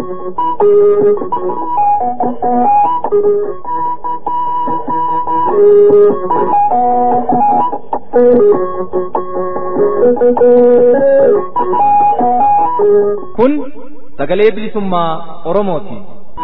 Kun sagalee bilisummaa Oromooti.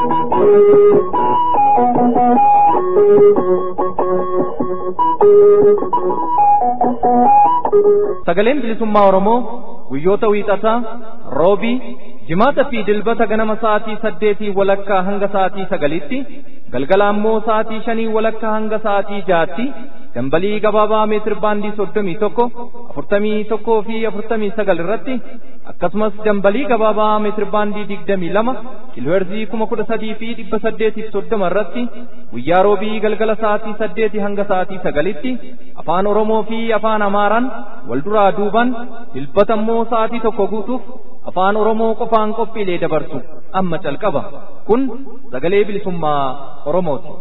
Sagaleen bilisummaa Oromoo guyyoota wiixataa, roobii, jimaata fi dilbata ganama sa'aatii saddeetii walakkaa hanga sa'aatii sagalitti, galgala ammoo sa'aatii shanii walakkaa hanga sa'aatii jaatti, dambalii gabaabaa meetir baandii soddomii tokko, afurtamii tokkoo fi afurtamii sagal irratti, akkasumas dambalii gabaabaa meetir baandii digdamii lama, kiilooherzii kuma kudha sadii fi dhibba saddeetiif soddoma irratti, guyyaa roobii galgala sa'aatii saddeetii hanga sa'aatii sagalitti, afaan Oromoo fi afaan Amaaraan wal duraa duuban, dilbata immoo sa'aatii tokko guutuuf afaan Oromoo qofaan qophiilee dabarsu amma calqaba. Kun sagalee bilisummaa Oromooti.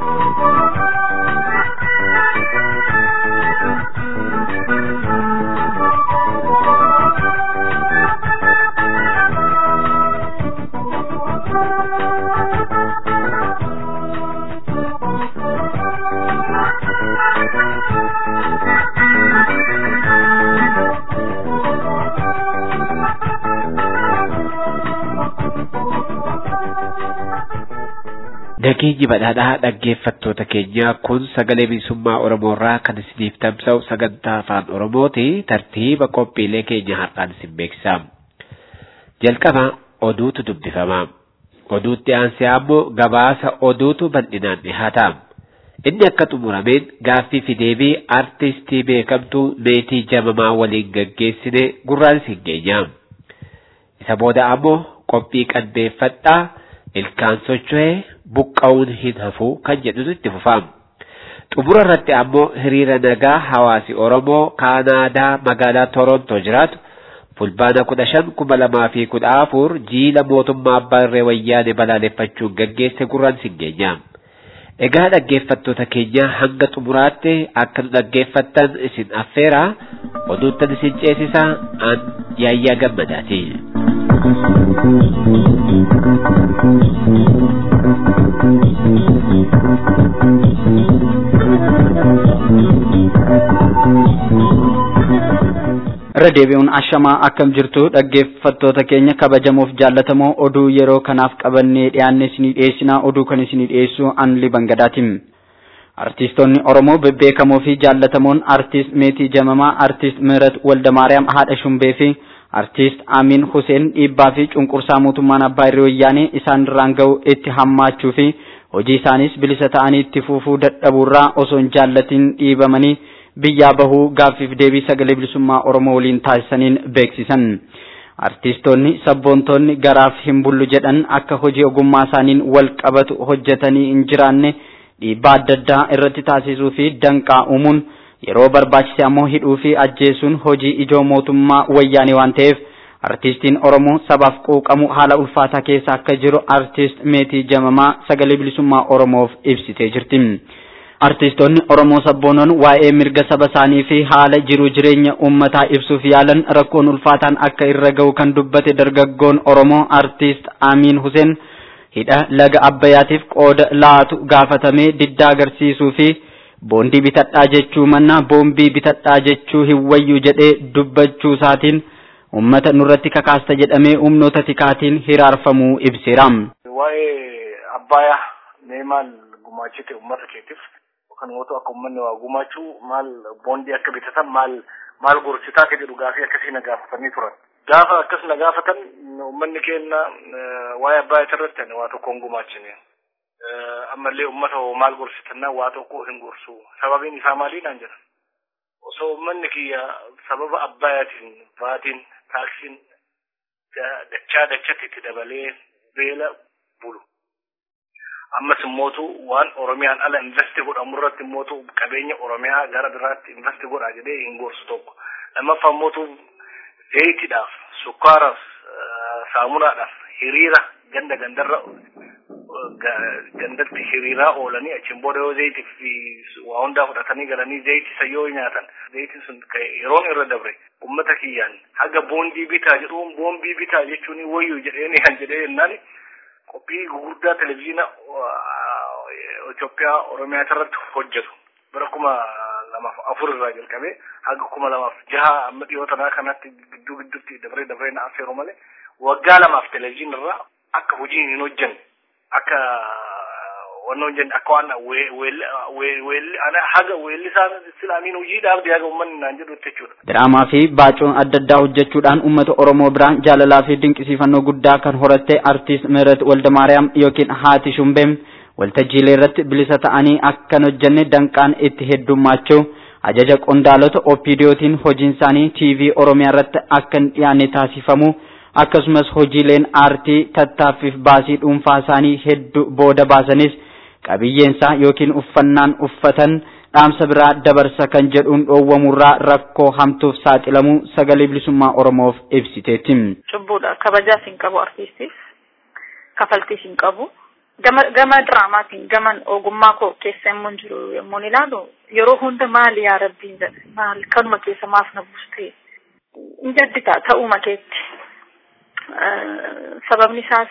Nageenyi badhaadhaa dhaggeeffattoota keenya kun sagalee bilisummaa Oromoo irraa kan isiniif tamsa'u sagantaa afaan Oromooti tartiiba qophiilee keenya har'aan isin beeksisa. Jalqaba oduutu dubbifama. Oduutti aansee ammoo gabaasa oduutu bal'inaan dhihaata. Inni akka xumurameen gaaffii fi deebii artistii beekamtuu meetii jamamaa waliin gaggeessine gurraan isin geenya. Isa booda ammoo qophii qalbeeffadhaa ilkaan socho'ee buqqa'uun hin hafu kan jedhutu itti fufama. Xumura irratti ammoo hiriira nagaa hawaasi Oromoo Kaanaadaa magaalaa Torontoo jiraatu fulbaana kudha shan kuma lamaa fi kudha afur jiila mootummaa abbaa irree wayyaane balaaleffachuun gaggeesse gurraan isin geenya. Egaa dhaggeeffattoota keenya hanga xumuraatti akka nu dhaggeeffattan isin affeera oduuttan isin ceesisa an yaayyaa gammadaati. irra deebi'uun ashamaa akkam jirtu dhaggeeffattoota keenya kabajamoof jaallatamoo oduu yeroo kanaaf qabannee dhiyaanne isinii dhiyeessinaa oduu kan isinii dhiyeessu anli bangadaatiin. Artiistoonni Oromoo bebbeekamoo fi jaallatamoon artiist Meetii Jamamaa, artiist ምህረት Waldamaariyaam haadha Shumbee fi artiist Amin Hussein dhiibbaa fi cunqursaa mootummaan abbaa irree wayyaanee isaan irraan ga'u itti hammaachuu fi hojii isaanis bilisa ta'anii itti fufuu dadhabuurraa osoo hin jaallatiin dhiibamanii biyyaa bahuu gaaffiif deebii sagalee bilisummaa Oromoo waliin taasisaniin beeksisan. Artiistoonni sabboontoonni garaaf hin bullu jedhan akka hojii ogummaa isaaniin wal qabatu hojjetanii hin jiraanne dhiibbaa adda addaa irratti taasisuu fi danqaa uumuun yeroo barbaachise ammoo hidhuu fi ajjeesuun hojii ijoo mootummaa wayyaanee waan ta'eef artiistiin Oromoo sabaaf quuqamu haala ulfaataa keessa akka jiru artiist Meetii Jamamaa sagalee bilisummaa Oromoof ibsitee jirti. Artiistoonni Oromoo sabboonoon waa'ee mirga saba isaanii fi haala jiru jireenya uummataa ibsuuf yaalan rakkoon ulfaataan akka irra ga'u kan dubbate dargaggoon Oromoo artiist Amiin Hussein hidha laga Abbayyaatiif qooda laatu gaafatamee diddaa agarsiisuu fi boondii bitadhaa jechuu mannaa boombii bitadhaa jechuu hin wayyu jedhee dubbachuu isaatiin uummata nurratti kakaasta jedhamee humnoota tikaatiin hiraarfamuu ibseera. Waa'ee Abbayyaa mee maal gumaachite uummata keetiif kan mootu akka uummanni waa gumaachuu maal boondii akka bitatan maal maal gorsitaa akka jedhu gaafii akkasii na gaafatanii turan. Gaafa akkas na gaafatan uummanni keenya waa'ee Abbayyaa irratti ani waa tokko hin gumaachine. Ammallee uummata hoo maal gorsitannaa waa tokko hin gorsu. Sababiin isaa maalii naan jedhan. Osoo uummanni kiyya sababa Abbayyaatiin baatiin taaksiin dachaa dachatti itti dabalee beela bulu. ammas immootu waan oromiyaan ala investi godhamu irratti immootu qabeenya oromiyaa gara biraatti investi godhaa jedhee hin gorsu tokko lammaffaa immootu zayitiidhaaf sukkaaraaf saamunaadhaaf hiriira ganda gandarra gandatti hiriiraa oolanii achiin booda yoo zayitii fi waa hundaa fudhatanii galanii zayitii isa yoo nyaatan zayitiin sun yeroon irra dabre ummata kiyyaan haga boondii bitaa jedhuun boombii bitaa jechuun wayyu jedheen kan jedhee jennaan qophii gurguddaa televezyiina Itoophiyaa Oromiyaa irratti hojjetu bara kuma lamaaf afur irraa jalqabee haga kuma lamaaf jaha amma dhiyoo tanaa kanatti gidduu gidduutti dabree dabree na affeeru malee waggaa lamaaf televezyiina irraa akka hojii hin hojjenne akka wanna hojjenne akka waan weelli haga weellisaan islaamiin hojiidhaaf haga uummanni naan jedhu jechuudha. Diraamaa fi baacoon adda addaa hojjechuudhaan uummata Oromoo biraan jaalalaa fi dinqisiifannoo guddaa kan horatte artiist ምህረት Waldamaariyaam yookiin Haati Shumbeem waltajjiilee irratti bilisa ta'anii akkan hojjenne danqaan itti heddummaachuu ajaja qondaalota OPDOtiin hojiin isaanii TV Oromiyaa irratti akka hin dhiyaanne taasifamu akkasumas hojiileen aartii tattaaffiif baasii dhuunfaa isaanii hedduu booda baasanis qabiyyeensaa yookiin uffannaan uffatan dhaamsa biraa dabarsa kan jedhuun dhoowwamurraa rakkoo hamtuuf saaxilamuu sagalee bilisummaa Oromoof ibsiteetti. Cubbuudha kabajaas hin qabu artiistiif kafaltiis hin qabu. Gama gama diraamaatiin gaman ogummaa koo keessa immoo jiru yommuu ilaalu yeroo hunda maali yaa rabbiin jedhe maal kanuma keessa maaf na buustee hin jaddita ta'uma keetti. Sababni isaas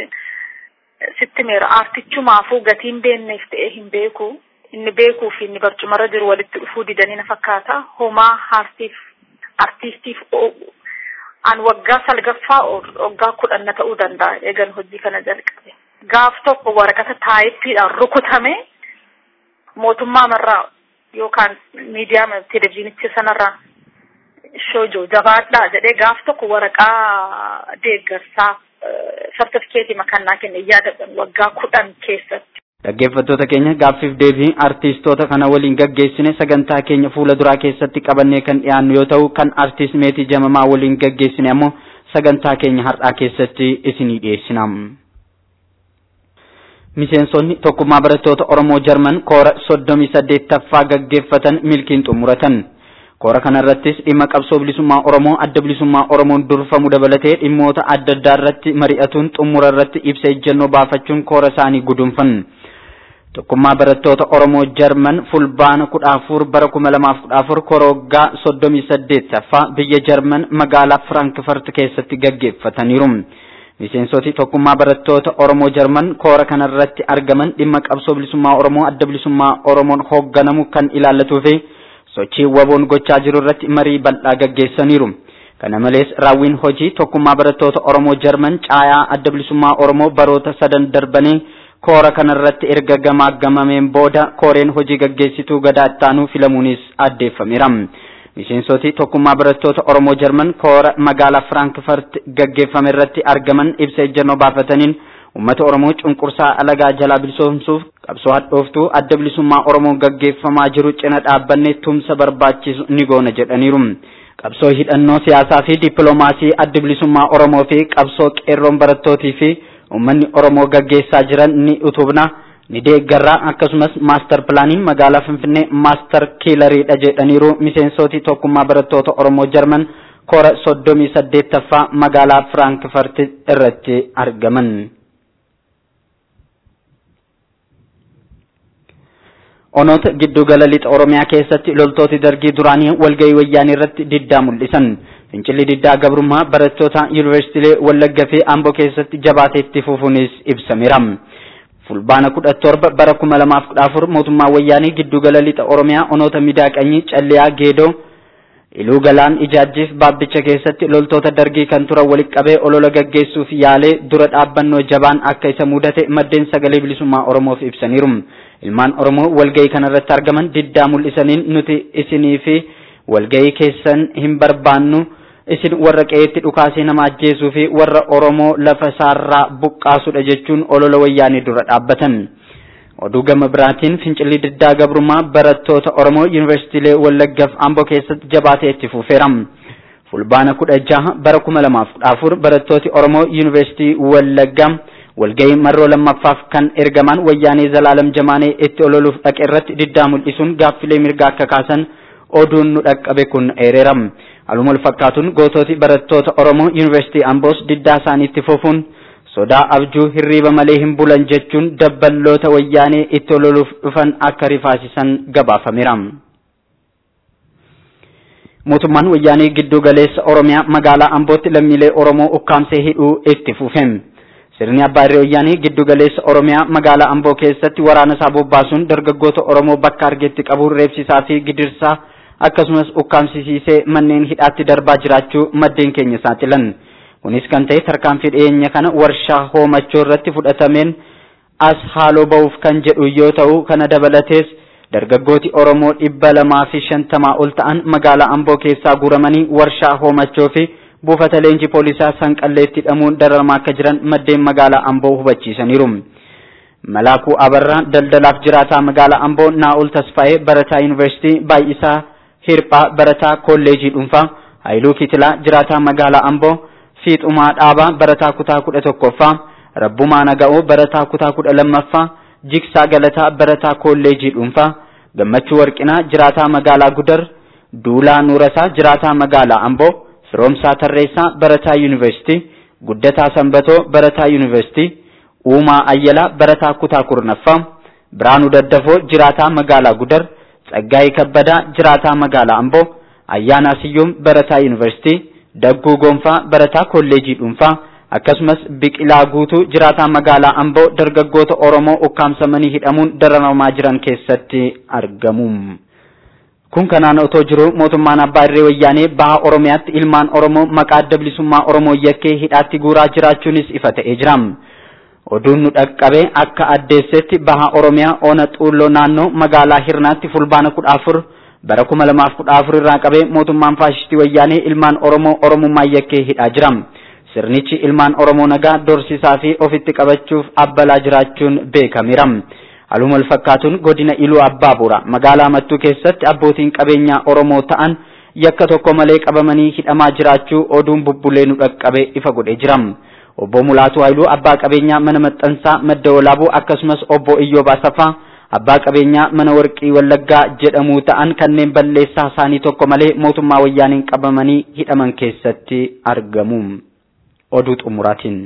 sitti meera aartichumaafuu gatiin beekneef ta'ee hin beeku. inni beekuu fi inni barcumarra jiru walitti dhufuu didanii na fakkaata. Homaa aartiif artiistiif an waggaa salgaffaa waggaa kudhan na ta'uu danda'a eegan hojii kana jalqabe. Gaaf tokko waraqata taayippiidhaan rukutame mootummaa marraa yookaan miidiyaa televizyiinicha sanarraa shoojoo jabaadhaa jedhee gaaf tokko waraqaa deeggarsaa sartifikeetii makannaa kenne yaadadhan waggaa kudhan keessatti. Dhaggeeffattoota keenya gaaffiif deebii artiistoota kana waliin gaggeessine sagantaa keenya fuula duraa keessatti qabannee kan dhiyaannu yoo ta'u kan artiist meetii jamamaa waliin gaggeessine ammoo sagantaa keenya har'aa keessatti isinii dhiyeessina. Miseensonni tokkummaa barattoota Oromoo Jarman koora soddomii saddeettaffaa gaggeeffatan milkiin xumuratan. Koora kanarrattis dhimma qabsoo bilisummaa Oromoo adda bilisummaa Oromoon durfamu dabalatee dhimmoota adda addaa irratti mari'atuun xumura irratti ibsa ejjennoo baafachuun koora isaanii gudunfan. Tokkummaa barattoota Oromoo Jarman fulbaana kudha afur bara kuma lamaaf kudha afur koora waggaa soddomii saddeettaffaa biyya Jarman magaalaa Firankfurt keessatti gaggeeffataniiru. Miseensoti tokkummaa barattoota Oromoo Jarman koora kanarratti argaman dhimma qabsoo bilisummaa Oromoo adda bilisummaa Oromoon hoogganamu kan ilaallatuu fi sochii waboon gochaa jiru irratti marii bal'aa gaggeessaniiru. Kana malees raawwiin hojii tokkummaa barattoota Oromoo Jarman caayaa adda bilisummaa Oromoo baroota sadan darbanii koora kanarratti erga gamaagamameen booda kooreen hojii gaggeessituu gadaa ittaanuu filamuunis addeeffameera. Miseensoti tokkummaa barattoota Oromoo Jarman koora magaalaa Firankfurt gaggeeffame irratti argaman ibsa ejjennoo baafataniin uummata Oromoo cunqursaa alagaa jalaa bilisoomsuuf qabsoo hadhooftuu adda bilisummaa Oromoon gaggeeffamaa jiru cina dhaabbanne tumsa barbaachisu ni goona jedhaniiru. Qabsoo hidhannoo siyaasaa fi dippiloomaasii adda bilisummaa Oromoo fi qabsoo qeerroon barattootii fi uummanni Oromoo gaggeessaa jiran ni utubna. ni deeggarraa akkasumas maastar pilaaniin magaalaa Finfinnee maastar kiilariidha jedhaniiru miseensoti tokkummaa barattoota Oromoo Jarman koora soddomii saddeettaffaa magaalaa Firankfurt irratti argaman. Onoota giddugala lixa Oromiyaa keessatti loltooti dargii duraanii walgahii wayyaanii irratti diddaa mul'isan. Fincilli diddaa gabrummaa barattoota yuunivarsiitiilee Wallagga fi Amboo keessatti jabaatee itti fufuunis ibsameera. fulbaana kudha torba bara kuma lamaaf kudha afur mootummaa wayyaanii giddugala lixa oromiyaa onoota midaaqanyii calliyaa geedoo iluu galaan ijaajjiif baabbicha keessatti loltoota dargii kan turan walitti qabee olola gaggeessuuf yaalee dura dhaabbannoo jabaan akka isa mudate maddeen sagalee bilisummaa oromoof ibsaniiru ilmaan oromoo walgahii kanarratti argaman diddaa mul'isaniin nuti isinii fi walgahii keessan hin barbaannu isin warra qe'eetti dhukaasee nama ajjeesuu fi warra Oromoo lafa isaarraa buqqaasudha jechuun olola wayyaanii dura dhaabbatan. Oduu gama biraatiin fincilli diddaa gabrummaa barattoota Oromoo yuunivarsiitiilee Wallaggaaf Amboo keessatti jabaatee itti fufeera. Fulbaana kudha jaha bara kuma lamaaf kudha afur barattooti Oromoo yuunivarsiitii Wallaggaa walgahii marroo lammaffaaf kan ergaman wayyaanee Zalaalam Jamaanee itti ololuuf dhaqe irratti diddaa mul'isuun gaaffilee mirgaa akka kaasan oduun nu dhaqqabe kun eereera. Haaluma wal fakkaatuun gootooti barattoota Oromoo Yuunivarsiitii Amboos diddaa isaaniitti fufuun sodaa abjuu hirriiba malee hin bulan jechuun dabballoota wayyaanee itti loluuf dhufan akka rifaasisan gabaafameera. Mootummaan wayyaanee giddu galeessa Oromiyaa magaalaa Ambootti lammiilee Oromoo ukkaamsee hidhuu itti fufe. Sirni abbaa irree wayyaanee giddu galeessa Oromiyaa magaalaa Amboo keessatti waraana isaa bobbaasuun dargaggoota Oromoo bakka argetti qabuun reebsisaa fi gidirsaa akkasumas ukkaamsisiisee manneen hidhaatti darbaa jiraachuu maddeen keenya saaxilan. Kunis kan ta'e tarkaanfii dhiyeenya kana warshaa hoomachoo irratti fudhatameen as haaloo ba'uuf kan jedhu yoo ta'u kana dabalatees dargaggooti Oromoo dhibba lamaa fi shantamaa ol ta'an magaalaa Amboo keessaa guuramanii warshaa hoomachoo fi buufata leenjii poolisaa sanqalleetti hidhamuun dararamaa akka jiran maddeen magaalaa Amboo hubachiisaniiru. Malaakuu Abarraa daldalaaf jiraataa magaalaa Amboo Naa'ol Tasfaa'ee barataa yuunivarsiitii baay'isaa Hirphaa barataa kolleejii dhuunfaa Haayiluu Kitilaa jiraataa magaalaa Amboo Fiixumaa Dhaabaa barataa kutaa kudha tokkoffaa Rabbumaa Naga'oo barataa kutaa kudha lammaffaa Jiksaa Galataa barataa kolleejii dhuunfaa Gammachuu Warqinaa jiraataa magaalaa Gudar Duulaa Nuurasaa jiraataa magaalaa Amboo Firoomsaa Tarreessaa barataa yuunivarsiitii Guddataa Sanbatoo barataa yuunivarsiitii Uumaa Ayyalaa barataa kutaa kurnaffaa Biraanuu Daddafoo jiraataa magaalaa Gudar Tsaggaayee Kabbadaa jiraataa magaalaa Amboo Ayyaanaa Siyyoom barataa yuunivarsiitii Dagguu Gonfaa barataa kolleejii dhuunfaa akkasumas Biqilaa Guutuu jiraataa magaalaa Amboo dargaggoota Oromoo ukkaamsamanii hidhamuun dararamaa jiran keessatti argamu. Kun kanaan otoo jiru mootummaan abbaa irree wayyaanee baha Oromiyaatti ilmaan Oromoo maqaa adda bilisummaa Oromoo yakkee hidhaatti guuraa jiraachuunis ifa ta'ee jira. Oduun nu dhaqqabe akka addeessetti baha Oromiyaa ona xuulloo naannoo magaalaa Hirnaatti fulbaana kudha afur bara kuma lamaaf kudha afur irraa qabee mootummaan faashistii wayyaanee ilmaan Oromoo Oromummaa yakkee hidhaa jira. Sirnichi ilmaan Oromoo nagaa dorsisaa fi ofitti qabachuuf abbalaa jiraachuun beekameera. Haaluma wal fakkaatuun godina Iluu Abbaabuura magaalaa Mattuu keessatti abbootiin qabeenyaa Oromoo ta'an yakka tokko malee qabamanii hidhamaa jiraachuu oduun bubbulee nu dhaqqabe ifa godhee jira. Obbo Mulaatuu Haayiluu abbaa qabeenyaa mana maxxansaa madda walaabuu akkasumas obbo Iyyoob Asaffaa abbaa qabeenyaa mana warqii Wallaggaa jedhamuu ta'an kanneen balleessaa isaanii tokko malee mootummaa wayyaaniin qabamanii hidhaman keessatti argamu. Oduu xumuraatiin.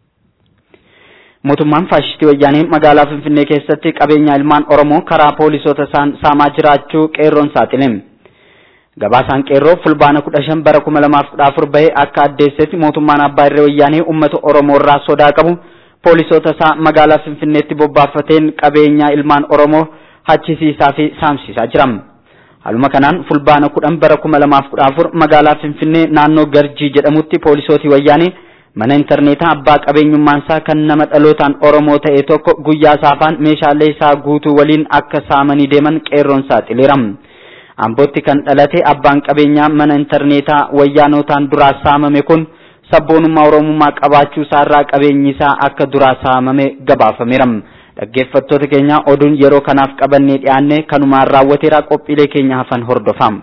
Mootummaan faashistii wayyaanee magaalaa Finfinnee keessatti qabeenya ilmaan Oromoo karaa poolisoota isaan saamaa jiraachuu qeerroon saaxile. Gabaasaan qeerroo fulbaana kudha shan bara kuma lamaaf kudha afur bahee akka addeessetti mootummaan abbaa irree wayyaanee uummata Oromoo irraa sodaa qabu poolisoota isaa magaalaa Finfinneetti bobbaafateen qabeenya ilmaan Oromoo hachisiisaa fi saamsisaa jira. Haaluma kanaan fulbaana kudhan bara kuma lamaaf kudha afur magaalaa Finfinnee naannoo Garjii jedhamutti poolisootii wayyaanee mana intarneetaa abbaa qabeenyummaan isaa kan nama dhalootaan Oromoo ta'e tokko guyyaa saafaan meeshaalee isaa guutuu waliin akka saamanii deeman qeerroon saaxileera. Ambootti kan dhalate abbaan qabeenyaa mana intarneetaa wayyaanotaan duraa saamame kun sabboonummaa Oromummaa qabaachuu isaarraa qabeenyi isaa akka duraa saamame gabaafameera. Dhaggeeffattoota keenya oduun yeroo kanaaf qabannee dhiyaanne kanumaan raawwateera qophiilee keenya hafan hordofaa.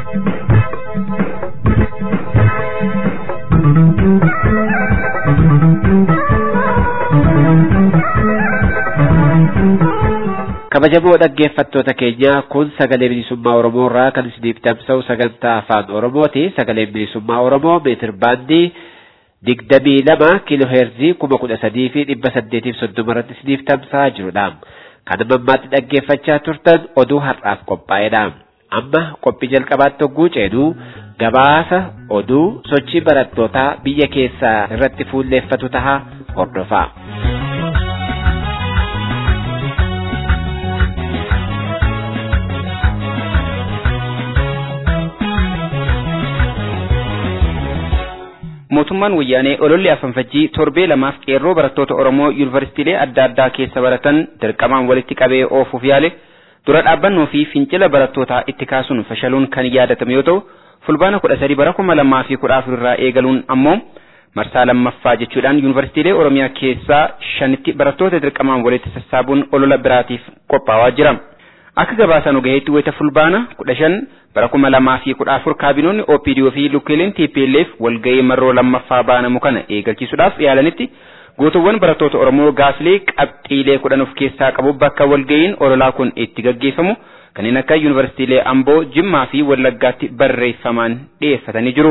kabajamoo dhaggeeffattoota keenya kun sagalee bilisummaa oromoo irraa kan isiniif tamsa'u sagantaa afaan oromooti sagaleen bilisummaa oromoo meetir baandii digdamii lama kiiloo heerzii kuma kudha sadii fi dhibba saddeetiif soddoma irratti isiniif tamsa'aa jirudha kan ammaatti dhaggeeffachaa turtan oduu har'aaf qophaa'edha amma qophii jalqabaatti hogguu ceenu gabaasa oduu sochii barattootaa biyya keessaa irratti fuulleeffatu taha hordofaa. mootummaan wayyaanee ololli afanfajjii torbee lamaaf qeerroo barattoota Oromoo yuunivarsiitiilee adda addaa keessa baratan dirqamaan walitti qabee oofuuf yaale dura dhaabbannoo fi fincila barattootaa itti kaasuun fashaluun kan yaadatame yoo ta'u fulbaana kudha sadii bara kuma lamaa fi kudha afur irraa eegaluun ammoo marsaa lammaffaa jechuudhaan yuunivarsiitiilee Oromiyaa keessaa shanitti barattoota dirqamaan walitti sassaabuun olola biraatiif qophaa'aa jira. Akka gabaasaan gaheetti wayita fulbaana kudha shan bara kuma lamaa fi kudha afur kaabinoonni OPDO fi lukkeeleen TPLF walgahii marroo lammaffaa baanamu kana eegalchiisuudhaaf yaalanitti gootuwwan barattoota Oromoo gaafilee qabxiilee kudhan of keessaa qabu bakka walgahiin ololaa kun itti gaggeeffamu kanneen akka yuunivarsiitiilee Amboo, Jimmaa fi Wallaggaatti barreeffamaan dhiyeeffatanii jiru.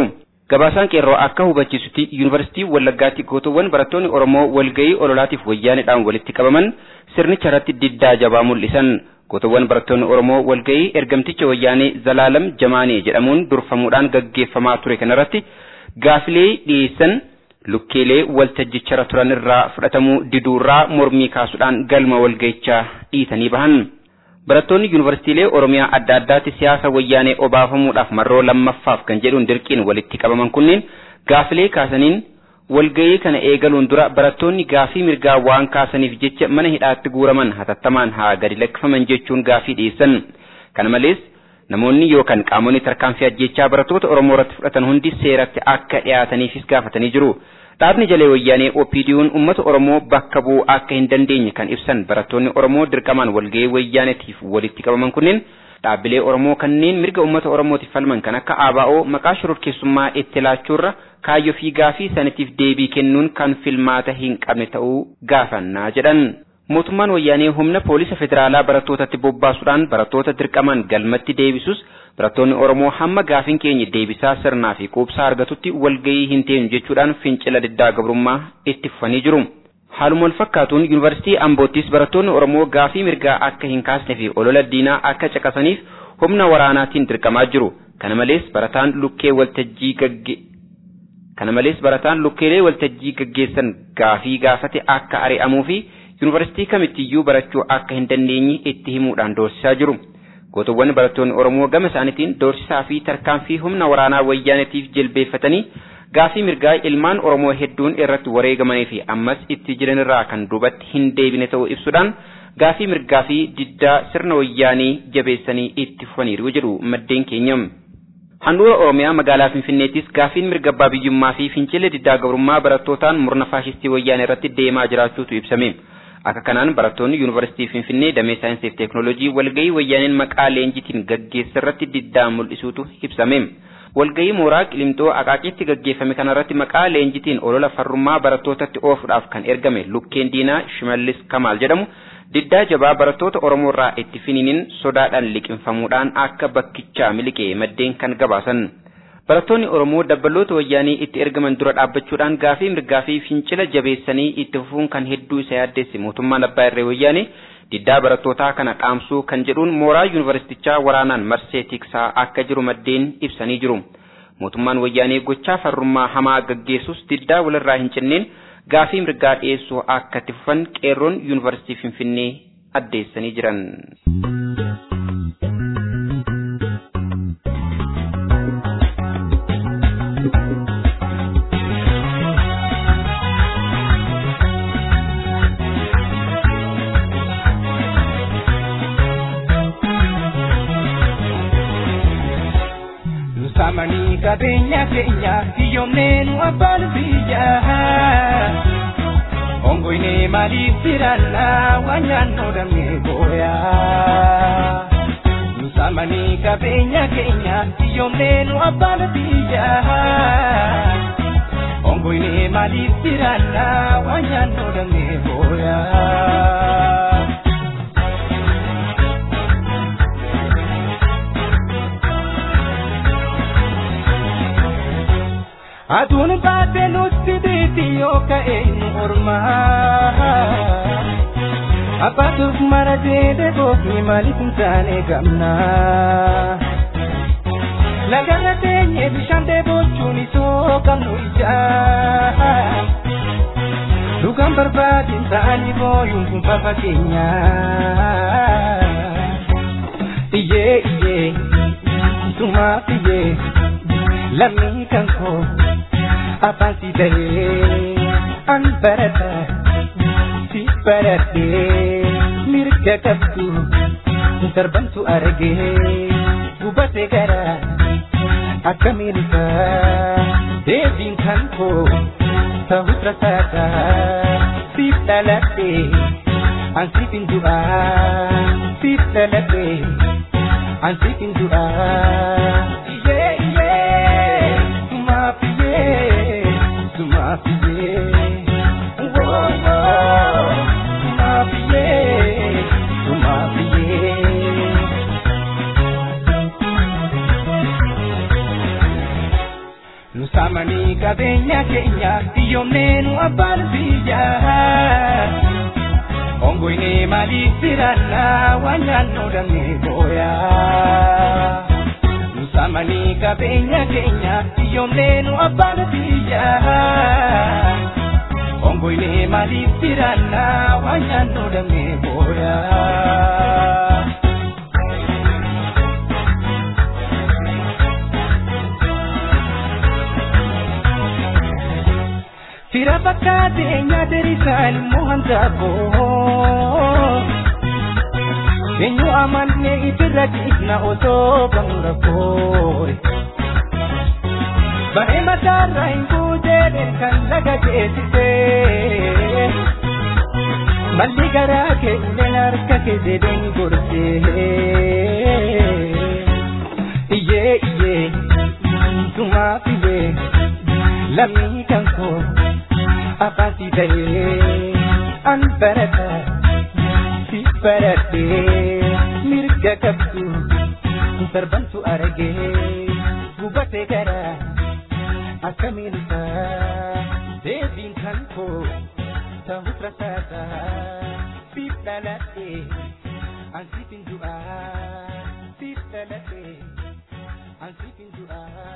Gabaasaan qeerroo akka hubachiisutti yuunivarsiitii Wallaggaatti gootowwan barattoonni Oromoo walgahii ololaatiif wayyaanedhaan walitti qabaman sirnicha irratti diddaa jabaa mul'isan. Gootowwan barattoonni Oromoo walgahii ergamticha wayyaanee Zalaalam Jamaanee jedhamuun durfamuudhaan gaggeeffamaa ture kanarratti gaafilee dhiyeessan lukkeelee waltajjicharra turan irraa fudhatamuu diduurraa mormii kaasuudhaan galma walgahichaa dhiitanii bahan. Barattoonni yuunivarsiitiilee Oromiyaa adda addaatti siyaasa wayyaanee obaafamuudhaaf marroo lammaffaaf kan jedhuun dirqiin walitti qabaman kunneen gaafilee kaasaniin walgahii kana eegaluun dura barattoonni gaafii mirgaa waan kaasaniif jecha mana hidhaatti guuraman hatattamaan haa gadi lakkifaman jechuun gaafii dhiyeessan. Kana malees namoonni yookaan qaamonni tarkaanfii ajjechaa barattoota Oromoo irratti fudhatan hundi seeratti akka dhiyaataniifis gaafatanii jiru. Dhaabni jalee wayyaanee OPD'n uummata Oromoo bakka bu'uu akka hin dandeenye kan ibsan barattoonni Oromoo dirqamaan walgahii wayyaaneetiif walitti qabaman kunneen dhaabbilee Oromoo kanneen mirga uummata Oromootiif falman kan akka ABO maqaa shororkeessummaa itti laachuurra kaayyoo fi gaafii sanatiif deebii kennuun kan filmaata hin qabne ta'uu gaafannaa jedhan. Mootummaan wayyaanee humna poolisa federaalaa barattootatti bobbaasuudhaan barattoota dirqamaan galmatti deebisus barattoonni Oromoo hamma gaafiin keenya deebisaa sirnaa fi quubsaa argatutti walgahii hin teenu jechuudhaan fincila diddaa gabrummaa itti fufanii jiru. Haaluma wal fakkaatuun yuunivarsiitii Amboottis barattoonni Oromoo gaafii mirgaa akka hin kaasne fi olola diinaa akka caqasaniif humna waraanaatiin dirqamaa jiru. Kana malees barataan lukkee waltajjii gagge Kana malees barataan lukkeelee waltajjii gaggeessan gaafii gaafate akka ari'amuu fi yuunivarsiitii kamittiyyuu barachuu akka hin dandeenye itti himuudhaan doorsisaa jiru. Gootowwan barattoonni Oromoo gama isaaniitiin doorsisaa fi tarkaanfii humna waraanaa wayyaanetiif jilbeeffatanii gaafii mirgaa ilmaan Oromoo hedduun irratti wareegamanii fi ammas itti jiranirraa kan duubatti hin deebine ta'uu ibsuudhaan gaafii mirgaa fi diddaa sirna wayyaanii jabeessanii itti fufaniiru jedhu maddeen keenya. Handhuura Oromiyaa magaalaa Finfinneettis gaafiin mirga abbaa biyyummaa fi fincila diddaa gabrummaa barattootaan murna faashistii wayyaanee irratti deemaa jiraachuutu ibsame. Akka kanaan barattoonni yuunivarsiitii Finfinnee damee saayinsii fi teeknooloojii walgahii wayyaaneen maqaa leenjitiin gaggeessa irratti diddaa mul'isuutu ibsame. Walgahii mooraa Qilimxoo Aqaaqiitti gaggeeffame kanarratti maqaa leenjitiin olola farrummaa barattootatti oofuudhaaf kan ergame Lukkeen Diinaa Shimallis Kamaal jedhamu diddaa jabaa barattoota Oromoo irraa itti finiiniin sodaadhaan liqinfamuudhaan akka bakkichaa miliqee maddeen kan gabaasan. Barattoonni Oromoo dabbaloota wayyaanii itti ergaman dura dhaabbachuudhaan gaafii mirgaa fi fincila jabeessanii itti fufuun kan hedduu isa yaaddeesse mootummaan abbaa irree wayyaanii diddaa barattootaa kana dhaamsuu kan jedhuun mooraa yuunivarsiitichaa waraanaan marsee tiksaa akka jiru maddeen ibsanii jiru. Mootummaan wayyaanii gochaa farrummaa hamaa gaggeessus diddaa walirraa hin cinneen gaafii mirgaa dhiyeessuu akka itti fufan qeerroon yuunivarsiitii Finfinnee addeessanii jiran. Samanii qabeenya keenya hiyyoomneen abbaan biyya. Ongoine maaliif jiraannaa waan nyaannoo damee booyaa. Samanii qabeenya keenya hiyyoomneen abbaan biyya. Ongoine maaliif jiraannaa waan nyaannoo damee booyaa. Aduun baatee nutti dhiitii yoo ka'e nu ormaa. Abbaatuuf mara jeedee goofni maaliif hin taane gamnaa. Lagarra teenyee bishaan dheebochuun isoo qabnu ijaa. Dhugaan barbaadin ta'anii booyuun kun fafa keenyaa. Iyyee iyyee sumaaf iyyee lammii kan koo. afaan si ta'ee an barata si baratee mirga qabdu darbantu argee gubatee gara akkamiin isaa deebiin kan koo ta'us rasaasa siif dhaladhee an siif hin du'aa siif dhaladhee an siif hin du'aa. Iyyee iyyee sumaaf iyyee. Sumafiye, whoa, whoa, Sumafiye, Sumafiye. qabeenya keenya biyyoomnee nu abbaan biyyaa. Ongoine maaliif jiraannaa waan nyaannoo damee booyaa. Nusamanii qabeenya keenya biyyoomnee nu abbaan biyyaa. Ongoine maaliif jiraannaa waan nyaannoo damee booyaa. Fira fakkaatee nyaata risaan immoo handaaboo. Eenyu amannee itirra dhiifna osoo bahu rakkoo. Baree mataarraa hin buutee kan laga geessisee. Malli garaa keenya harka keessee gorsee. Iyyee iyyee tumaa fidee lammii kan koo. afasi ta'ee an barata si baradhee mirga qabdu darbantu argee gubatee gara akkamiin isaa deebiin kan koo ta'us rasaasa siif dhaladhee an siif hin du'aa siif dhaladhee an siif hin du'aa.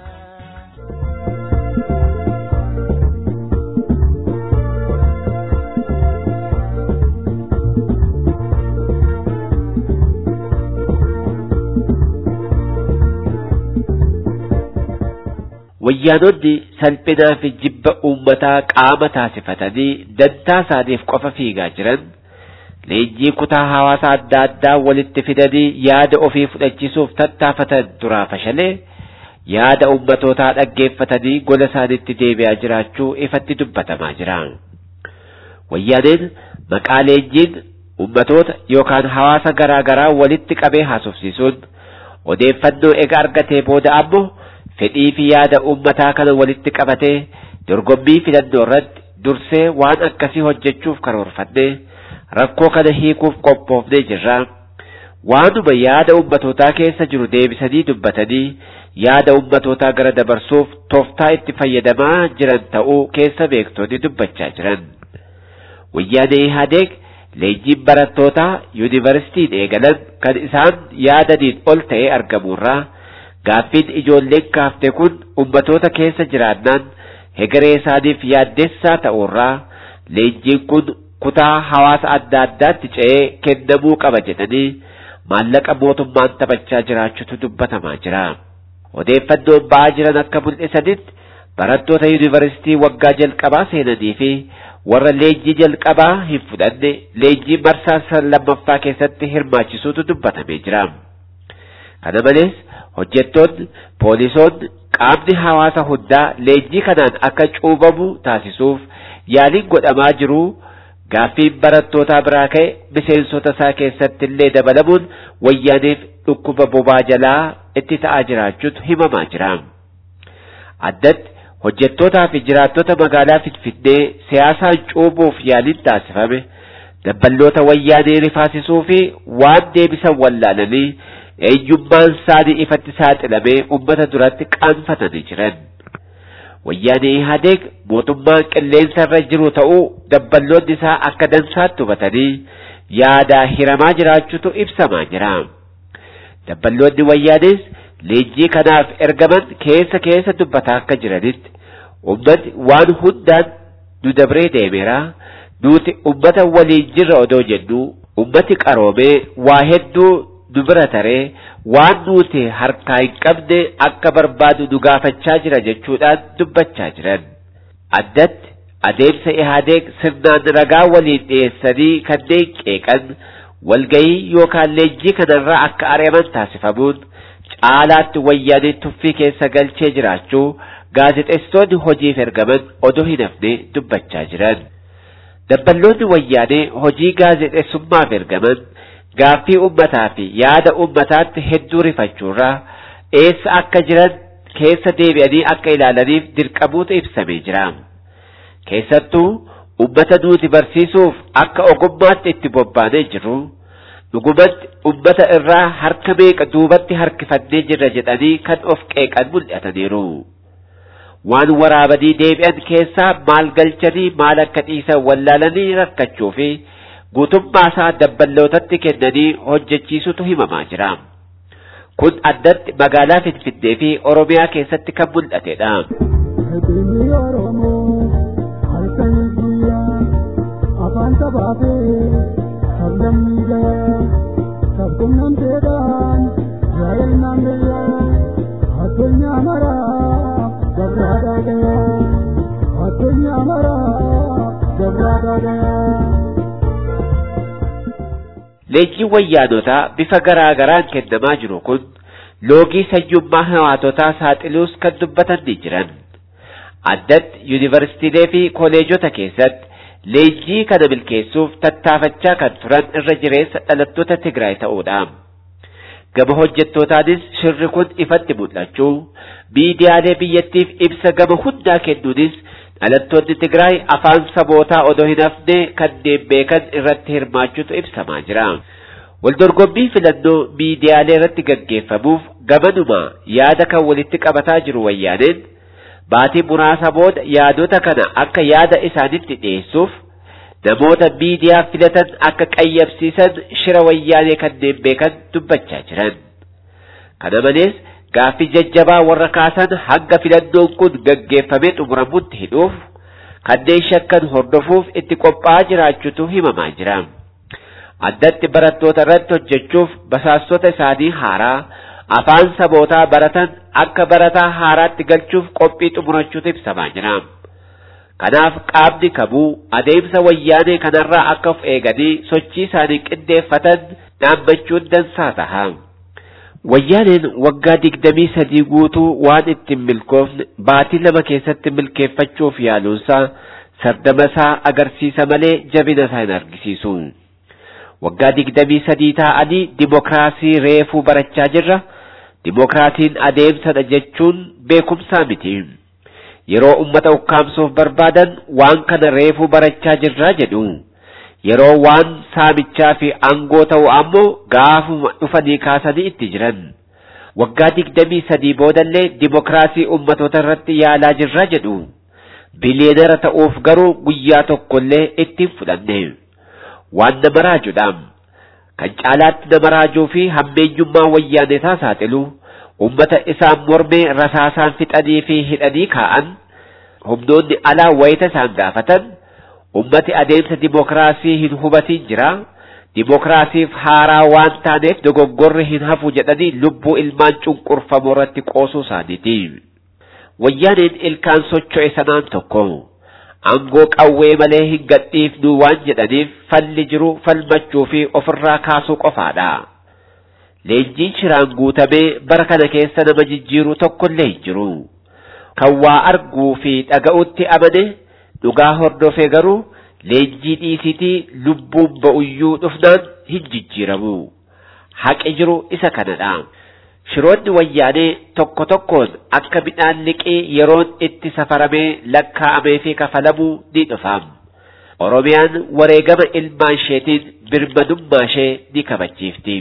wayyaanonni salphinaa fi jibba uummataa qaama taasifatanii dantaa isaaniif qofa fiigaa jiran leenjii kutaa hawaasa adda addaa walitti fidanii yaada ofii fudhachiisuuf tattaafatan duraa fashalee yaada uummatootaa dhaggeeffatanii gola isaaniitti deebi'aa jiraachuu ifatti dubbatamaa jira. Wayyaaneen maqaa leenjiin uummatoota yookaan hawaasa garaa garaa walitti qabee haasofsiisuun odeeffannoo ega argatee booda ammoo fedhii fi yaada uummataa kana walitti qabatee dorgommii filannoo irratti dursee waan akkasii hojjechuuf karoorfannee rakkoo kana hiikuuf qophoofnee jirra. Waanuma yaada uummatootaa keessa jiru deebisanii dubbatanii yaada uummatootaa gara dabarsuuf tooftaa itti fayyadamaa jiran ta'uu keessa beektonni dubbachaa jiran. Wayyaanee Ihaadeeg leenjiin barattootaa yuunivarsiitiin eegalan kan isaan yaadaniin ol ta'ee argamurraa gaaffiin ijoolleen kaafte kun ummatoota keessa jiraannaan hegeree isaaniif yaaddessaa ta'urraa leenjiin kun kutaa hawaasa adda addaatti ce'ee kennamuu qaba jedhanii maallaqa mootummaan taphachaa jiraachuutu dubbatamaa jira. Odeeffannoon ba'aa jiran akka mul'isanitti barattoota yuunivarsiitii waggaa jalqabaa seenanii fi warra leenjii jalqabaa hin fudhanne leenjii marsaa lammaffaa keessatti hirmaachisuutu dubbatamee jira. Kana malees hojjettoonni poolisoonni qaamni hawaasa hundaa leenjii kanaan akka cuubamu taasisuuf yaaliin godhamaa jiru gaaffiin barattootaa biraa ka'e miseensota isaa keessatti illee dabalamuun wayyaaneef dhukkuba bobaa jalaa itti ta'aa jiraachuutu himamaa jira. Addatti hojjettootaa fi jiraattota magaalaa Finfinnee siyaasaan cuubuuf yaaliin taasifame dabballoota wayyaanee rifaasisuu fi waan deebisan wallaalanii eenyummaan isaanii ifatti saaxilamee ummata duratti qaanfatanii jiran. Wayyaanee Ihaadeeg mootummaan qilleensa irra jiru ta'uu dabballoonni isaa akka dansaatti hubatanii yaadaa hiramaa jiraachuutu ibsamaa jira. Dabballoonni wayyaanees leenjii kanaaf ergaman keessa keessa dubbataa akka jiranitti ummati waan hundaan nu dabree deemeera nuti ummata waliin jirra odoo jennu ummati qaroomee waa hedduu nu bira taree waan nuti harkaa hin qabne akka barbaadu nu gaafachaa jira jechuudhaan dubbachaa jiran. Addatti adeemsa ihaadeeg sirnaan ragaa waliin dhiyeessanii kanneen qeeqan walgayii yookaan leenjii kanarraa akka ari'aman taasifamuun caalaatti wayyaanee tuffii keessa galchee jiraachuu gaazexeessitoonni hojiif ergaman odoo hin hafne dubbachaa jiran. Dabballoonni wayyaanee hojii gaazexeessummaaf ergaman gaaffii ummataa fi yaada ummataatti hedduu rifachuurraa eessa akka jiran keessa deebi'anii akka ilaalaniif dirqamuutu ibsamee jira. Keessattuu ummata nuti barsiisuuf akka ogummaatti itti bobbaanee jirru dhugumatti ummata irraa harka meeqa duubatti harkifannee jirra jedhanii kan of qeeqan mul'ataniiru. waan waraabanii deebi'an keessaa maal galchanii maal akka dhiisan wallaalanii rakkachuu fi guutummaa isaa dabballootatti kennanii hojjechiisutu himamaa jira. Kun addatti magaalaa Finfinnee fi Oromiyaa keessatti kan mul'atedha. afaan sabaafee sablammii gayaa sabqunnamteedhaan yaa'elnaan gayaa addunyaa maraa gabraadaa gayaa addunyaa maraa gabraadaa gayaa. Leenjiin wayyaanotaa bifa garaa garaan kennamaa jiru kun loogii sanyummaa hawaatotaa saaxiluus kan dubbatan ni jiran. Addatti yuunivarsiitiilee fi koolejota keessatti leenjii kana milkeessuuf tattaafachaa kan turan irra jireessa dhalattoota Tigraay ta'uudha. Gama hojjettootaanis shirri kun ifatti mul'achuu miidiyaalee biyyattiif ibsa gama hundaa kennuunis dhalattoonni Tigraay afaan sabootaa odoo hin hafne kanneen beekan irratti hirmaachuutu ibsamaa jira. Waldorgommii filannoo miidiyaalee irratti gaggeeffamuuf gamanuma yaada kan walitti qabataa jiru wayyaaneen baatii muraasa booda yaadota kana akka yaada isaanitti dhiyeessuuf namoota miidiyaa filatan akka qayyabsiisan shira wayyaanee kanneen beekan dubbachaa jiran. Kana malees gaaffii jajjabaa warra kaasan hanga filannoon kun gaggeeffamee xumuramutti hidhuuf kanneen shakkan hordofuuf itti qophaa'aa jiraachuutu himamaa jira. Addatti barattoota irratti hojjechuuf basaastota isaanii haaraa afaan sabootaa baratan akka barataa haaraatti galchuuf qophii xumurachuutu ibsamaa jira. Kanaaf qaamni kamuu adeemsa wayyaanee kanarraa akka of eeganii sochii isaanii qindeeffatan dhaammachuun dansaa taha. Wayyaaneen waggaa digdamii sadii guutuu waan ittiin milkoofne baatii lama keessatti milkeeffachuuf yaaluunsaa sardama isaa agarsiisa malee jabina isaa hin argisiisu. Waggaa digdamii sadii taa'anii dimokiraasii reefuu barachaa jirra. Dimokiraasiin adeemsadha jechuun beekumsaa miti. Yeroo ummata ukkaamsuuf barbaadan waan kana reefuu barachaa jirraa jedhu. Yeroo waan saamichaa fi aangoo ta'u ammoo gaafuma dhufanii kaasanii itti jiran. Waggaa digdamii sadii boodallee dimokiraasii ummatoota irratti yaalaa jirraa jedhu. Biliyeenara ta'uuf garuu guyyaa tokkollee ittiin fudhanne. Waan nama raajuudhaam. kan caalaatti nama raajuu fi hammeenyummaa wayyaanetaa saaxilu ummata isaan mormee rasaasaan fixanii fi hidhanii kaa'an humnoonni alaa wayita isaan gaafatan ummati adeemsa dimokiraasii hin hubatiin jira dimokiraasiif haaraa waan taaneef dogoggorri hin hafu jedhanii lubbuu ilmaan cunqurfamoo irratti qoosuu isaaniiti. Wayyaaneen ilkaan socho'e sanaan tokko. Aangoo qawwee malee hin gadhiifnu waan jedhaniif falli jiru falmachuu fi ofirraa kaasuu qofaadha. Leenjiin shiraan guutamee bara kana keessa nama jijjiiruu tokkollee hin jiru. Kan waa arguu fi dhaga'utti amane dhugaa hordofee garuu leenjii dhiisitii lubbuun ba'uyyuu dhufnaan hin jijjiiramu. Haqi jiru isa kanadha. Shiroonni wayyaanee tokko tokkoon akka midhaan liqii yeroon itti safaramee lakkaa'amee fi kafalamuu ni dhufaam. Oromiyaan wareegama ilmaan isheetiin birmadummaa ishee ni kabachiifti.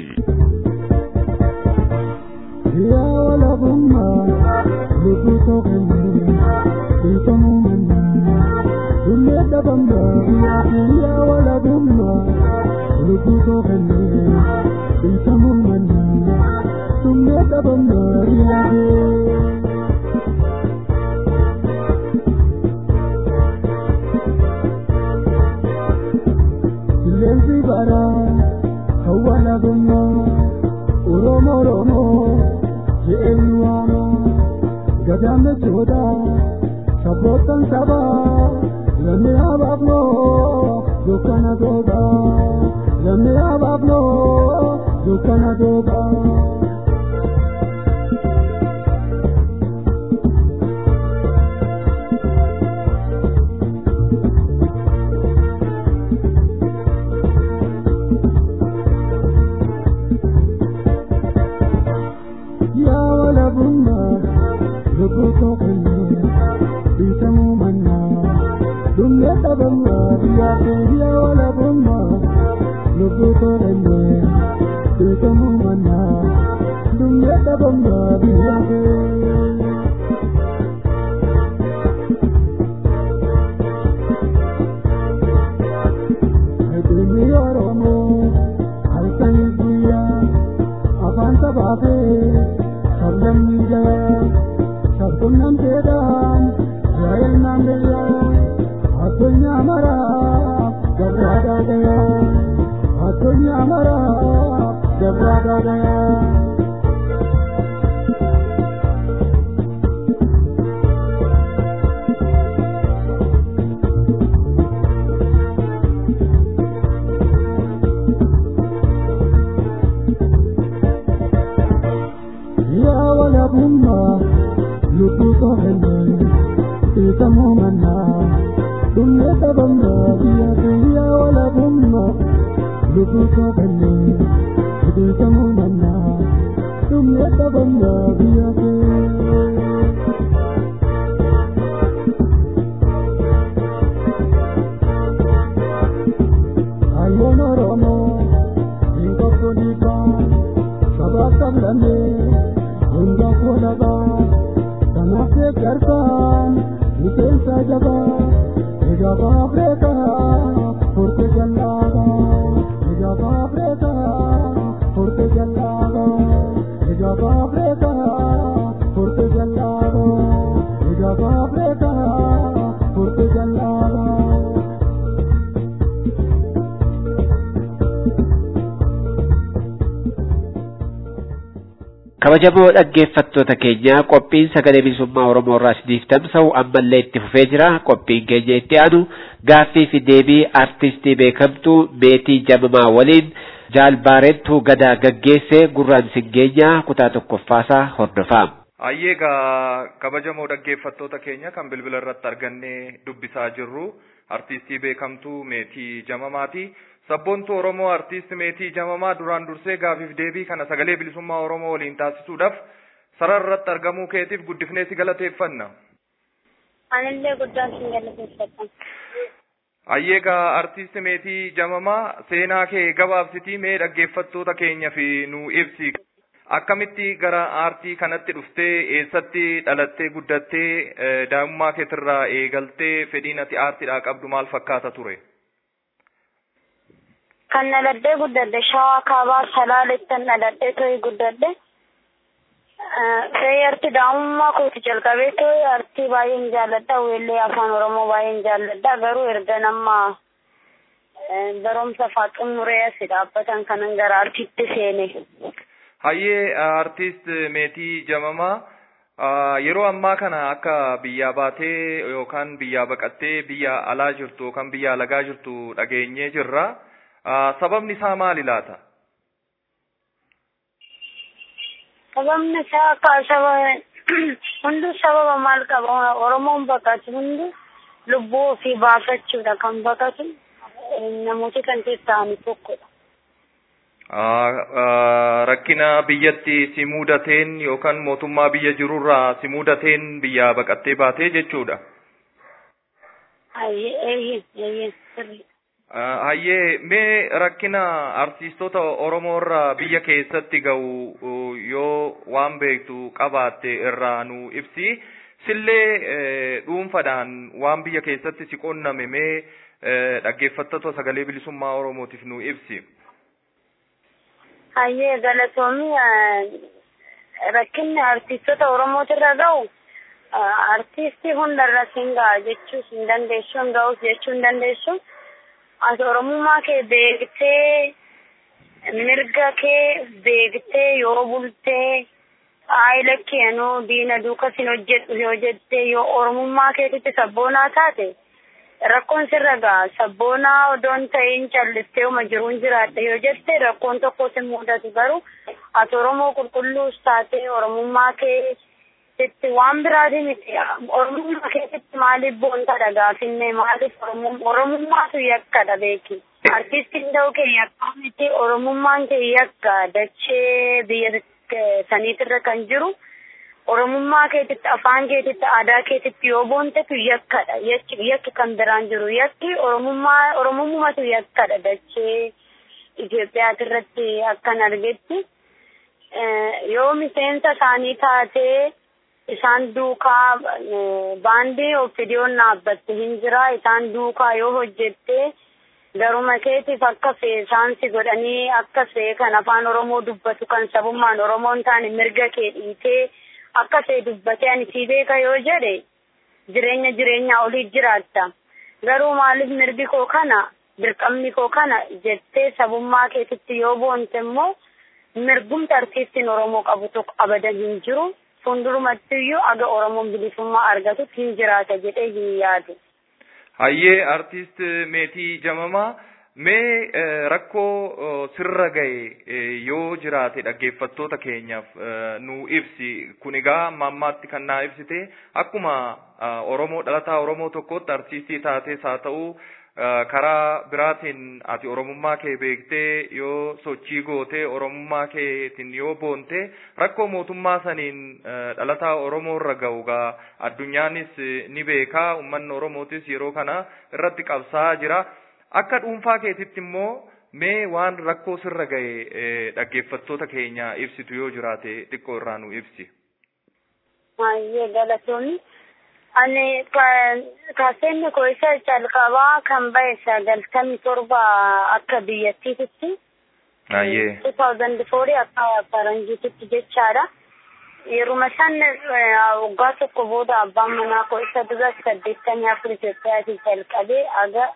Yaa walabummaa lubbuu tokkoon beekamuu mannaa dummee dhabamnaa yaa walabummaa lubbuu tokkoon beekamuu mannaa. tumme dabam nariyade Silenzi bara kawala gumma Oromo Oromo je'eenyuwaama gadaame jooda sabbootan saba lamme abaabnoo dukkana dooba lamme abaabnoo dukkana dooba. gaya addunyaa maraa jabraataa gaya. yaa walabummaa lubbuu to'annee beekamuu mannaa dhumee dhabamnaa biyya biyyaa walabummaa lubbuu to'annee beekamuu mannaa dhumee dhabamnaa biyya biyyaa. Ayyoon Oromoo hin qabdu dhiibbaa sabaa sablammee hunda koolabaa kanaaf deeggartaan miseensa jabaa egaa Afrikaa furte jallaabaa egaa Afrikaa furte jallaabaa egaa Afrikaa furte jallaabaa egaa Afrikaa furte jallaabaa. kabajamoo dhaggeeffattoota keenya qophiin sagalee bilisummaa oromoo irraa isiniif tamsa'u ammallee itti fufee jira qophiin keenya itti aanu gaaffii fi deebii artistii beekamtuu meetii jamamaa waliin jaalbaarentuu gadaa gaggeesse gurraan singeenyaa kutaa tokkoffaasaa hordofaa. Ayyeegaa kabajamoo dhaggeeffattoota keenya kan bilbila irratti argannee dubbisaa jirru artistii beekamtuu meetii jamamaati. Sabboontuu Oromoo artiist meetii jamamaa duraan dursee gaafiif deebii kana sagalee bilisummaa Oromoo waliin taasisuudhaaf sarara irratti argamuu keetiif guddifnee si galateeffanna. Anillee guddaan sin galateeffadha. Ayyeegaa artiist meetii jamamaa seenaa kee gabaabsitii mee dhaggeeffattoota keenya fi nu ibsi. Akkamitti gara aartii kanatti dhuftee eessatti dhalattee guddattee daa'imummaa keetirraa eegaltee fedhiin ati aartiidhaa qabdu maal fakkaata ture? Kan dhaladhee guddadhe shawaa kaabaa salaalettan dhaladhee to'ee guddadhe. Ta'ee arti daa'imummaa kooti jalqabee to'ee artii baay'een jaalladha. Weellee afaan Oromoo baay'een jaalladha. Garuu erga nama barumsa fa'aa xumuree asi dhaabbatan kanan gara artiitti seene. Hayyee artiist meetii jamamaa yeroo ammaa kana akka biyyaa baatee yookaan biyyaa baqattee biyya alaa jirtu yookaan biyya alagaa jirtu dhageenyee jirra. sababni isaa maali laata? Sababni isaa akka saba hundu sababa maal qaba Oromoon baqatu hundu lubbuu ofii baafachuudha kan baqatu namooti kan ta'ani tokkodha. Rakkina biyyatti si mudateen yookaan mootummaa biyya jirurraa si mudateen biyyaa baqattee baatee jechuudha. Eeyyee eeyyee sirrii. Hayyee mee rakkina artiistota Oromoo irraa biyya keessatti ga'u yoo waan beektu qabaatte irraa nu ibsi. Sillee dhuunfadhaan waan biyya keessatti si qonname mee dhaggeeffattoota sagalee bilisummaa Oromootiif nu ibsi. Hayyee galatoomii rakkinni artiistota Oromootirra ga'u artiistii hundarra siin ga'a jechuu hin dandeessu hin ga'us jechuu hin dandeessu. Ati Oromummaa kee beektee mirga kee beektee yoo bultee aayila keenuu diina duuka sin hojjedhu yoo jettee yoo Oromummaa keetitti sabboonaa taate rakkoon sirra ga'a sabboonaa odoon ta'in callistee uma jiruun jiraadhe yoo jette rakkoon tokko sin mudatu garuu ati Oromoo qulqulluus taate Oromummaa kee itti waan biraatii miti oromummaa keessatti maaliif boontaadha gaafinne maaliif oromummaatu yakkadha beeki artistiin ta'uu kee yakkaa miti oromummaan kee yakka dachee biyya saniitirra kan jiru oromummaa keetitti afaan keetitti aadaa keetitti yoo boontetu yakkadha yakki kan biraan jiru yakki oromummaa oromummatu yakkadha dachee Itoophiyaatirratti akkan argetti yoo miseensa isaanii taatee isaan duukaa baandii ofidiyoon dhaabbatte hin jira isaan duukaa yoo hojjette garuma keetiif akka feesaan si godhanii akka fee kan afaan oromoo dubbatu kan sabummaan oromoon taane mirga kee dhiitee akka fee dubbatee ani sii beeka yoo jedhe jireenya jireenyaa olii jiraatta garuu maaliif mirgi koo kana dirqamni koo kana jettee sabummaa keetitti yoo boonte immoo mirgumti artiistiin Oromoo qabu tokko abadan hin jiru. Fuuldurumatti iyyuu aga Oromoon bilisummaa argatutti hin jiraata jedhee hin yaadu. Hayyee artiist meetii jamamaa mee rakkoo sirra gahe yoo jiraate dhaggeeffattoota keenyaaf nu ibsi kun egaa mammaatti kan naa ibsite akkuma Oromoo dhalataa Oromoo tokkotti artiistii taates haa ta'u karaa biraatiin ati oromummaa kee beektee yoo sochii gootee oromummaa keetiin yoo boonte rakkoo mootummaa saniin dhalataa oromoo irra ga'u gaa addunyaanis ni beekaa ummanni oromootis yeroo kana irratti qabsaa jira akka dhuunfaa keetitti immoo mee waan rakkoo sirra ga'e dhaggeeffattoota keenya ibsitu yoo jiraate xiqqoo irraa nu ibsi. Baay'ee galatoonni. Ani kaaseenni koo isa calqabaa kan bahe sagaltamii torba akka biyyattiitti. Baay'ee. 2004 akka faranjiititti jechaadha. Yeruma san waggaa tokko booda abbaan manaa koo isa dura saddeettamii afur Itoophiyaatii jalqabee aga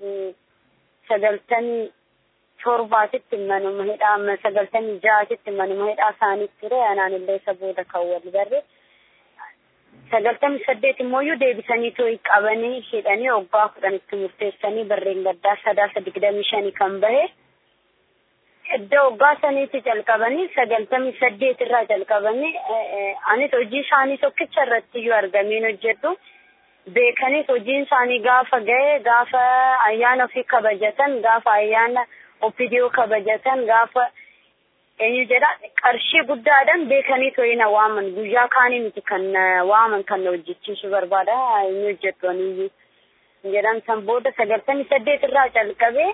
sagaltamii torbaatitti manuma hidhaa sagaltamii ja'aatitti manuma hidhaa isaaniitti ture anaan illee isa booda kan wal barre. sagaltamii saddeet immoo deebisanii too'i qabanii hidhanii waggaa kudhanitti murteessanii barreen gaddaa sadaasa digdamii shanii kan bahe iddoo waggaa saniitti jalqabanii sagaltamii saddeet irraa jalqabanii anis hojii isaanii tokkicha irratti iyyuu argameen hojjedhu beekanis hojiin isaanii gaafa gahe gaafa ayyaana ofii kabajatan gaafa ayyaana opidiyoo kabajatan gaafa eenyu jedha qarshii guddaadhaan beekanii to'ina waaman guyyaa kaanii miti kan waaman kan na hojjechiisu barbaada eenyu hojjettu aniyyuu jedhan san booda sagaltamii saddeet irraa calqabee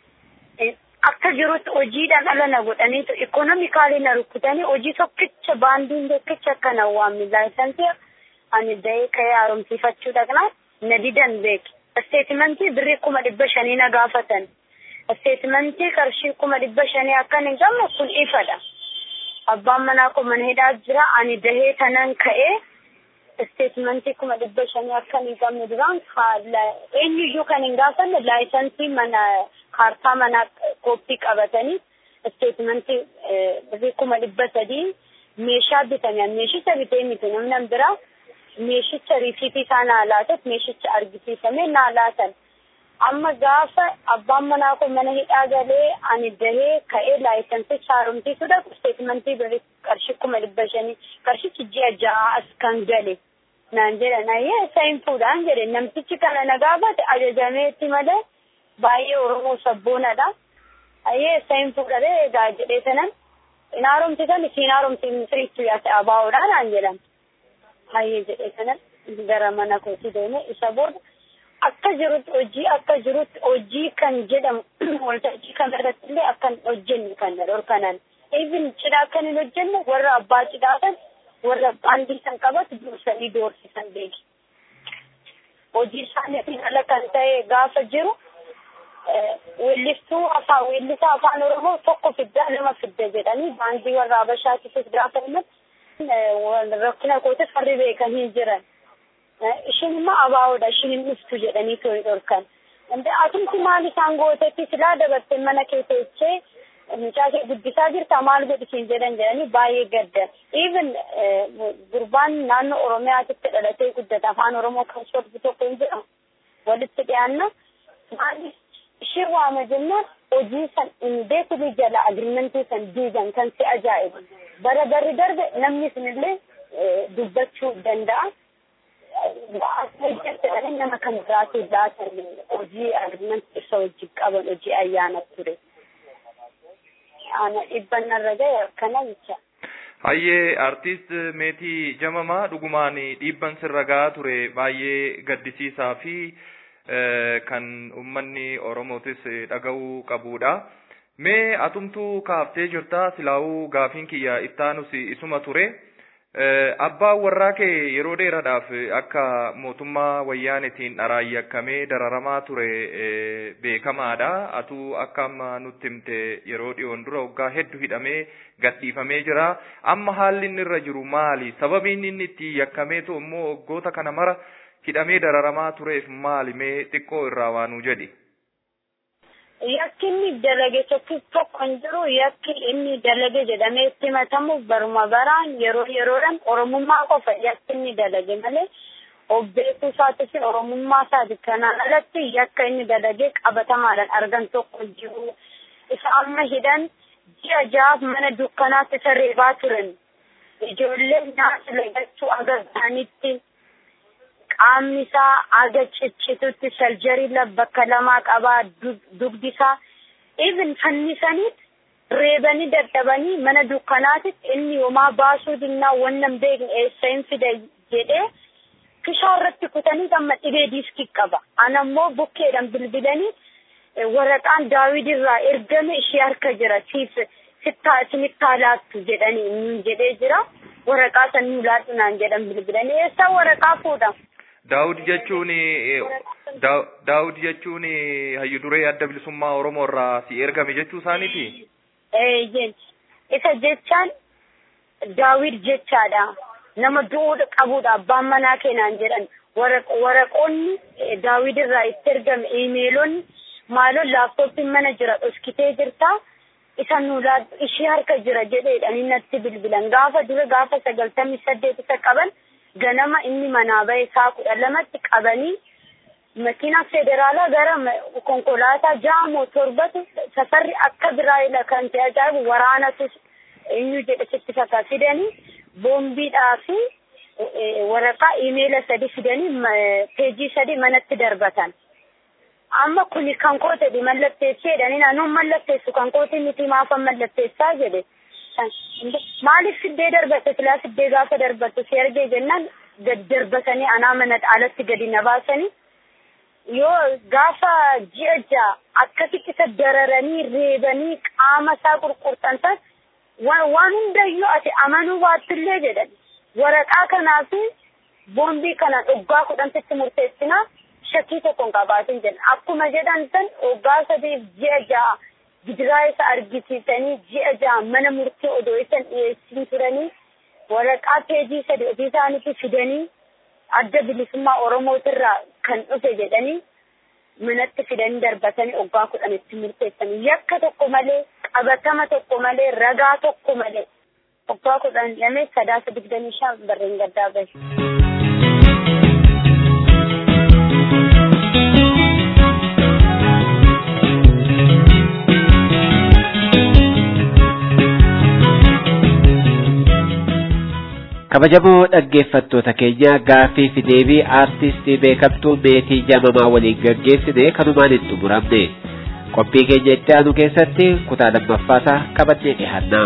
akka jirutti hojiidhaan ala na godhaniitu ikonomikaalii na rukkutanii hojii tokkicha baandiin tokkicha akka na waamni laayisansii ani da'ee ka'ee haaromsiifachuu dhaqnaa na didan beeki isteetimentii birrii kuma dhibba shanii na gaafatan. isteetimentii qarshii kuma dhibba shanii akkan hin qabne kun ifadha. Abbaan manaa koo mana hidhaa jira ani dahee tanan ka'ee isteetimentii kuma dhibba shanii akkan hin qabne duraan eenyuyyuu kan hin gaafanne laayisansii mana kaartaa manaa kooppii qabatanii isteetimentii birrii kuma dhibba sadii meeshaa bitanii meeshicha bitee miti namni biraa meeshicha riisiitii isaa naa laatet meeshicha argisiifamee naa laatan. amma gaafa abbaan manaa kun mana hidhaa galee ani dahee ka'ee laayisansicha haaromsiisuudha isteetimentii birrii qarshii kuma dhibba shanii qarshichi ji'a ja'a as kan gale naan jedhan ayyee isa hin fuudhaan jedhe namtichi kana na gaafate ajajameetti malee baay'ee oromoo sabboonadha ayyee isa hin fuudhadhe egaa jedhee sanan hin haaromsisan isiin haaromsiifni siriitti yaase abaawoodha naan jedhan ayyee jedhee sanan gara mana kootii deeme isa booda akka jirutti hojii akka jirutti hojii kan jedhamu waltajjii kan irratti illee akkan hojjennu kan dhorkanan even cidhaa kan hin hojjenne warra abbaa cidhaa kan warra baandii kan qabatu dursanii doorsisan beeki. Hojii isaaniitiin ala kan ta'e gaafa jiru weellistuu afaan weellisaa afaan oromoo tokko fiddaa lama fidda jedhanii baandii warra habashaatis gaafa himatu rakkina kootis warri beekanii jiran. ishin immoo abaawoodha ishin hin dhuftu jedhanii too'i dhorkan. Inde atumti maal isaan gootetti silaa dabartee mana kee teessee mucaa kee guddisaa jirta maal godhisiin jedhan jedhanii baay'ee gaddan. Even gurbaan naannoo Oromiyaatitti dhalatee guddata afaan Oromoo kan sorbu tokko hin jedhamu walitti dhiyaanna. Maali ishee waama jennaan hojii san indeetili jala agrimentii san diigan kan si ajaa'ibu. Bara barri darbe namni sunillee dubbachuu danda'a. hojjetanii nama kan biraatu laatan hojii agrimentii isa wajjin qaban hojii ayyaana ture. Ana dhibban narra gahe akkana jecha. Hayyee artiist meetii jamamaa dhugumaan dhiibban sirra gahaa ture baay'ee gaddisiisaa fi kan uummanni Oromootis dhaga'uu qabudha. Mee atumtuu kaaftee jirta silaa'uu gaafiin kiyya ittaanus isuma ture. Abbaan warraa kee yeroo dheeraadhaaf akka mootummaa wayyaanetiin dharaayyakkamee dararamaa ture beekamaadha. Atuu akka amma nutti himte yeroo dhiyoon dura waggaa hedduu hidhamee gadhiifamee jira. Amma haalli inni irra jiru maali? Sababiin inni itti yakkameetu immoo waggoota kana mara hidhamee dararamaa tureef maali? Mee xiqqoo irraa waanuu jedhi. yakki inni dalage tokko tokko hin jiru yakki inni dalage jedhamee itti himatamu baruma baraan yeroo yeroodhaan oromummaa qofa yakki inni dalage malee obbeekuu isaatii fi oromummaa isaati kanaan alatti yakka inni dalage qabatamaadhaan argan tokko hin jiru isa amma hidhan ji'a jahaaf mana dukkanaatti isa reebaa turan ijoollee nyaata lagachuu agarsiisanitti qaamni isaa aga ciccitutti saljarii bakka lamaa qabaa dugdi isaa even fannisaniit reebanii dadhabanii mana dukkanaatitti inni homaa baasuu dinnaa wannan beekne eessa hin fida jedhee kishaa irratti kutanii amma dhibee diiskii qaba anammoo bukkeedhaan bilbilanii waraqaan daawid irraa ergame ishee harka jira siif sittaa isinittaa laattu jedhanii nuun jedhee jira waraqaa san nuu laadhu naan jedhan bilbilanii eessaa waraqaa fuudha. Daawud jechuun Daawud jechuun hayyu duree adda bilisummaa Oromoo irraa si ergame jechuu isaaniiti. Isa jechaan Daawid jechaadha. Nama du'uu qabudha abbaan manaa keenaan jedhan waraqoonni Daawid irraa itti ergame iimeelonni maaloon laaptooppiin mana jira dhoskitee jirta. Isa nuulaa ishee harka jira jedheedhaan inni natti bilbilan gaafa dura gaafa sagaltamii saddeet isa qaban. ganama inni manaa bahe isaa kudha lamatti qabanii makiina federaalaa gara konkolaataa jaamoo torbatu safarri akka biraa ila kan ta'e ajaa'ibu waraanatu eenyu jedhe sitti fakkaata fidanii boombiidhaa fi waraqaa iimeela sadi fidanii peejii sadi manatti darbatan. Amma kuni kan kootedhi mallatteessee jedhanii naannoon mallatteessu kan kooti miti maafan mallatteessaa jedhe. maaliif fiddee darbatte silaa fiddee gaafa darbattu si argee jennaan gad darbatanii anaa mana alatti gadi na baasanii yoo gaafa ji'a ja'a akkasitti isa dararanii reebanii qaama isaa qurqurtan san waan hundayyuu ati amanuu baattillee jedhan waraqaa kanaa fi boombii kana dhuggaa kudhantitti murteessinaa shakkii tokko hin qabaatin jedhan akkuma jedhan san waggaa sadiif ji'a ja'a gidiraa isa argisiisanii ji'a ja'a mana murtii odoo isan dhiyeessin turanii waraqaa peejii sadi ofii isaaniitti fidanii adda bilisummaa oromootirraa kan dhufe jedhanii manatti fidanii darbatanii waggaa kudhanitti murteessanii yakka tokko malee qabatama tokko malee ragaa tokko malee waggaa kudhan lamee sadaasa digdamii shan barreen gaddaa bahe. kabajamoo dhaggeeffattoota keenya gaaffii fi deebii aartistii beekamtuu meetii jamamaa waliin gaggeessine kanumaan hin xumuramne qophii keenya itti aanu keessatti kutaa lammaffaasaa qabannee dhihaannaa.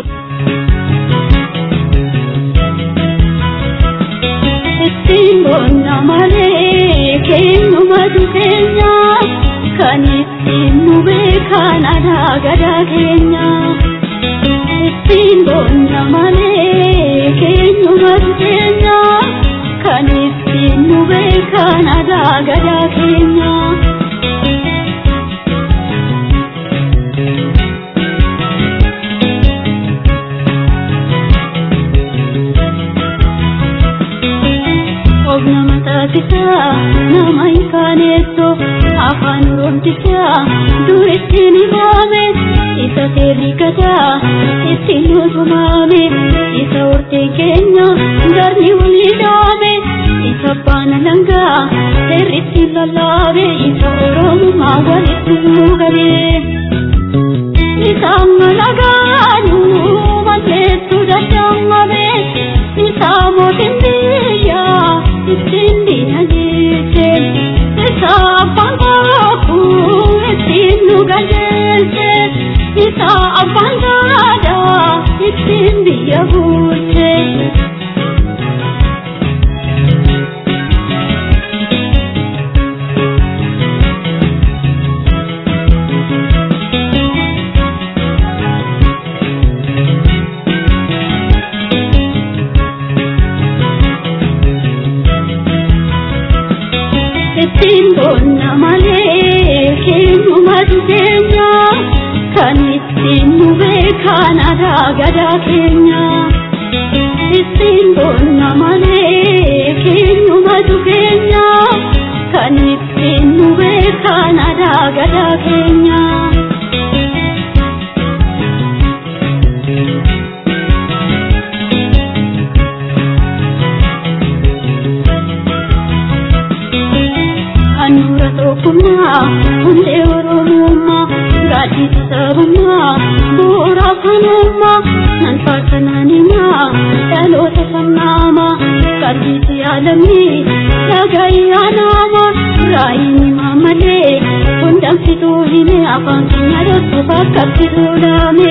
Ittiin boonna malee keenyumatu keenya kan ittiin nu beekan aadaa gadaa keenya. Ittiin boonna malee keenyumatu keenya kan ittiin nu beekan aadaa gadaa keenya. of nama taasisaa nama hin kaaneessoo afaan oroomtisaa duritti ni baame isa seerri gadaa ittiin nutumaame isa hortee keenya garni walii dhaame isa baana langaa seerritti lallaabe isa oromummaa walitti nuugabe isa malagaanuu malleessuu dadhaamabe isa mootin biyyaa ittiin diinagdeesse isa abbaan kakuu ittiin nu galmeesse isa abbaan gaadaa ittiin biyya bulche. ittiin boonna malee keenyumatu keenya kan ittiin nu beekan aadaa gadaa keenya. Ittiin boonna malee keenyumatu keenya kan ittiin nu beekan aadaa gadaa keenya. maatiitu sabummaa bu'uura kanummaa nan faarsananimaa dhaloota sannaamaa qalbiitti yaalamni dhagayyaa namaa raayini maamalee hundamsituu hime afaan keenya dhoksuuf akkatti duudhame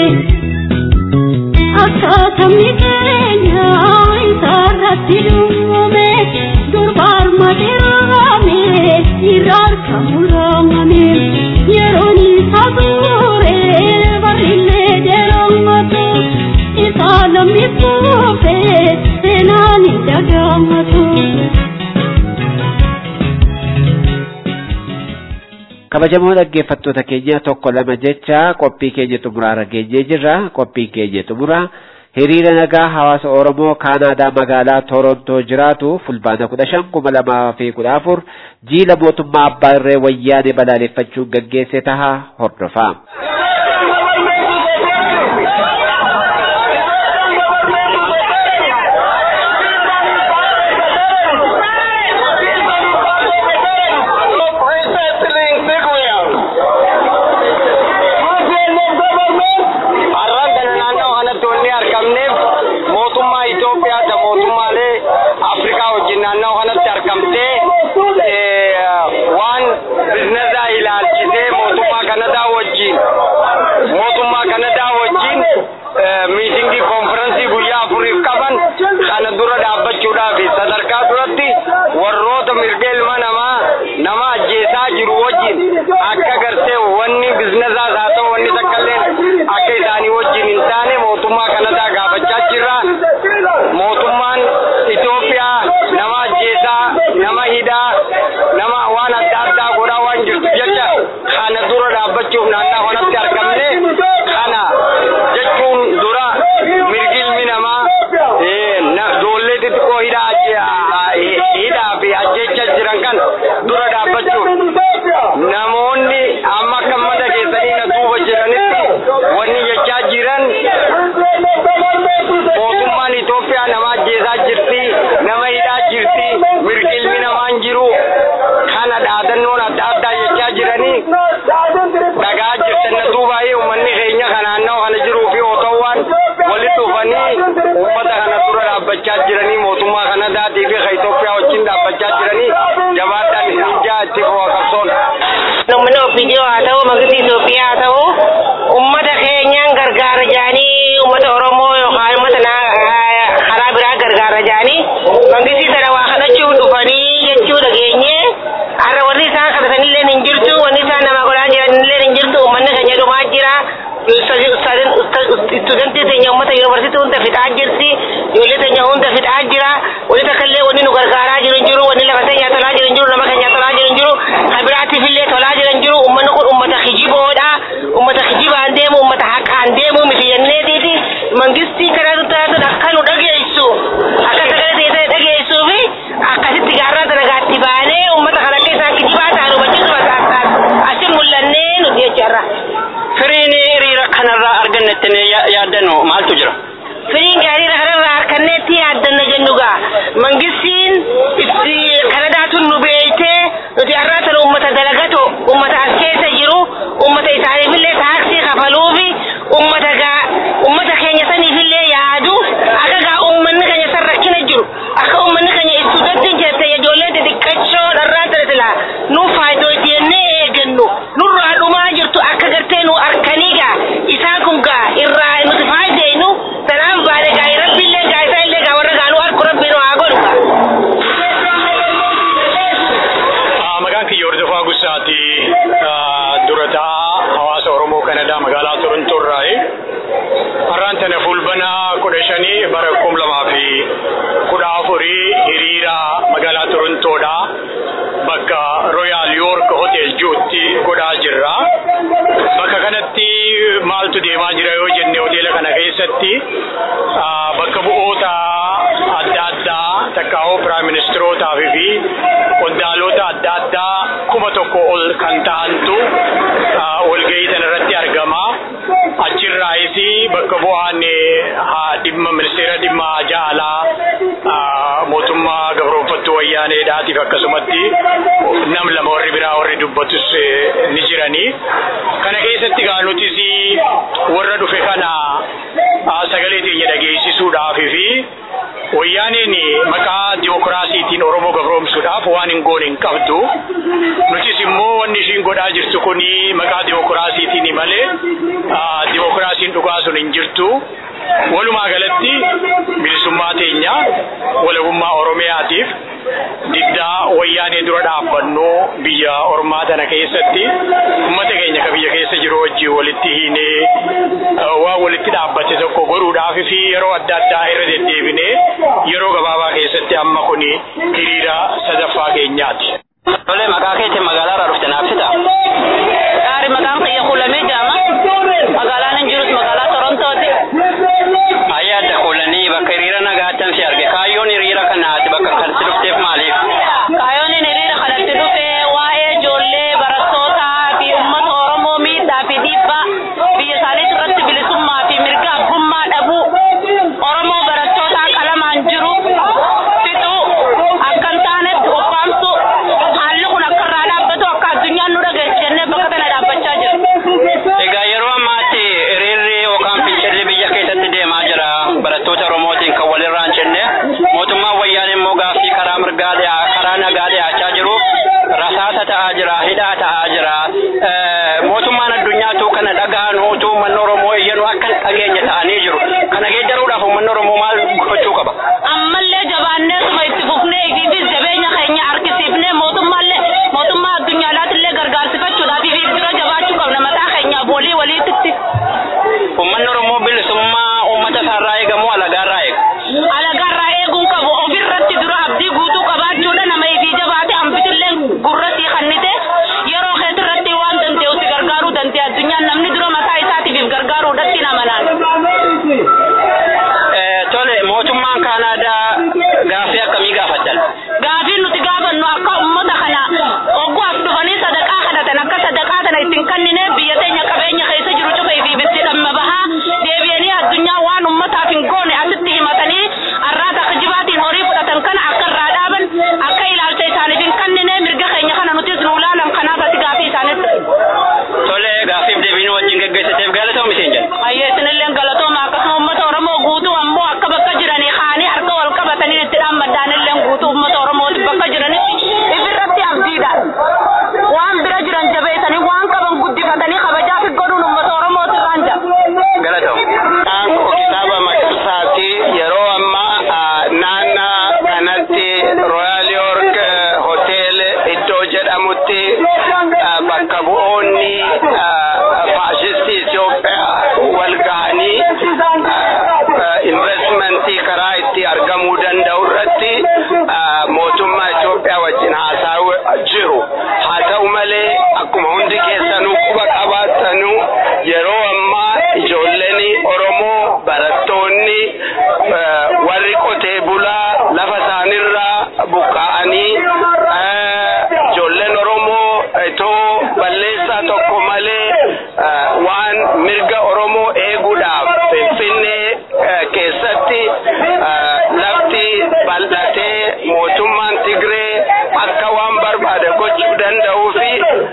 akkaatamni keenya isaarratti dhuumame durbaar mateerame irra argamu raamame yeroon isaa ture barillee dheeramatu isaa lamni kuufe seenaan hin dagaamatu. kabajamoo dhaggeeffattoota keenya tokko lama jecha qophii keenya xumuraarra geenyee jirra qophiin keenya xumuraa hiriira nagaa hawaasa oromoo kaanaadaa magaalaa torontoo jiraatu fulbaana kudha shan kuma lamaa fi kudha afur jiila mootummaa abbaa irree wayyaane balaaleffachuun gaggeesse taha hordofaa. wayyaaneedhaatiif akkasumatti nam lama warri biraa warri dubbatus ni jiranii kana keessatti egaa nutis warra dhufe kana sagalee teenya dhageessisuudhaaf fi wayyaaniin maqaa dimokiraasiitiin Oromoo gabroomsuudhaaf waan hin goone hin qabdu. Nutis immoo wanni ishiin godhaa jirtu kun maqaa dimokiraasiitiin malee dimokiraasiin dhugaa sun hin jirtu. Walumaa galatti bilisummaa teenya walabummaa Oromiyaatiif diddaa wayyaanee dura dhaabbannu biyya ormaa tana keessatti uummata keenya ka biyya keessa jiru wajjin walitti hiinee waan walitti dhaabbate tokko godhuudhaaf fi yeroo adda addaa irra deddeebinee yeroo gabaabaa keessatti amma kun hiriira sadaffaa keenyaati. Tole maqaa keetiin magaalaa irraa dhufte naaf fida. Gaarii maqaan kiyya kuulamee jaama. Magaalaan hin jirus magaalaa Torontooti. Ayyaa adda kuulanii bakka hiriira nagaatan si arge. Kaayyoon hiriira kanaati bakka kanatti dhufteef maaliif? Kaayyoon hiriira kanatti dhufe waa'ee ijoollee barattootaa fi uummata Oromoo miidhaa fi dhiibbaa biyya isaanii irratti bilisummaa fi mirga abbummaa dhabuu Oromoo barattootaa qalamaan jiru fixuu akka hin taanetti ukkaamsu haalli kun akka irraa dhaabbatu akka addunyaan nu dhageessu jennee bakka kana dhaabbachaa jirra. Egaa yeroo ammaatti hiriirri yookaan fincilli biyya keessatti deemaa jira barattoota Oromootiin kan walirraa hin cinne mootummaan wayyaan immoo gaaffii karaa mirgaa dhiyaa karaa nagaa dhiyaachaa jiru rasaasa ta'aa jira hidhaa ta'aa jira mootummaan addunyaatu kana dhaga'an utuu uummanni Oromoo iyyanuu akka hin dhageenye ta'anii jiru kana geeddaruudhaaf uummanni Oromoo maal gochuu qaba? Ammallee jabaannee suma itti fufnee ifiifis jabeenya keenya harkisiifnee mootummaallee mootummaa addunyaadhaatillee gargaarsifachuudhaaf ifiif bira jabaachuu qabna mataa keenyaaf walii waliitti. Uummanni Oromoo bilisummaa uummata isaarraa eegamoo alagaarraa eega? Alagaarraa eeguun qabu ofirratti dura abdii guutuu qabaachuudha nama ifii jabaate hambitillee gurratti kannite yeroo keessatti waan danda'u si gargaaruu danda'e addunyaan namni dura mataa isaatiif gargaaruudhatti nama Tole mootummaan Kaanaadaa gaaffii akkamii gaafatan? Gaaffii nuti gaafannu akka uummata kana ogguwaaf dhufanii sadaqaa kadhatan akka sadaqaa kana ittiin kennine biyya teenya qabeenya keessa jiru cufee fi bitti dhamma bahaa deebi'anii addunyaa waan uummataaf hin goone asitti himatanii arraata akka jibaatiin horii fudhatan kana akka irraa dhaaban akka ilaalcha isaaniif hin kennine mirga keenya kana nutis nu ilaalan kanaaf ati gaaffii isaanitti. Tole gaaffiif deebiin wajjin geggeessateef galatoom isheen jedhu. Ayyee isinillee galatooma akkasuma uummata Oromoo guutuu ammoo akka bakka jiranii kaanii harka wal qabatanii itti dhaammaddaanillee guutuu uummata Oromootiif bakka jiranii ifirratti abdiidhaan waan bira jiran jabeessanii waan qaban guddifatanii kabajaa fi godhuun uummata Oromootirraan jira. Galatoom. Aanko kitaaba Maqarsaati yeroo ammaa naannaa kanatti Royal York Hotel iddoo jedhamutti bakka bu'oonni faashistii Itoophiyaa wal gahanii investmentii karaa itti argamuu danda'u irratti mootummaa Itoophiyaa wajjin haasa'aa jiru. Haa ta'u malee akkuma hundi keessanuu quba qabaattanuu yeroo ammaa ijoolleen Oromoo barattoonni warri qotee bulaa lafa isaanirraa buqqa'anii ijoolleen Oromoo itoo balleessaa tokko malee waan mirga Oromoo eeguudhaaf Finfinnee keessatti lafti bal'atee mootummaan Tigree akka waan barbaade gochuu danda'uu fi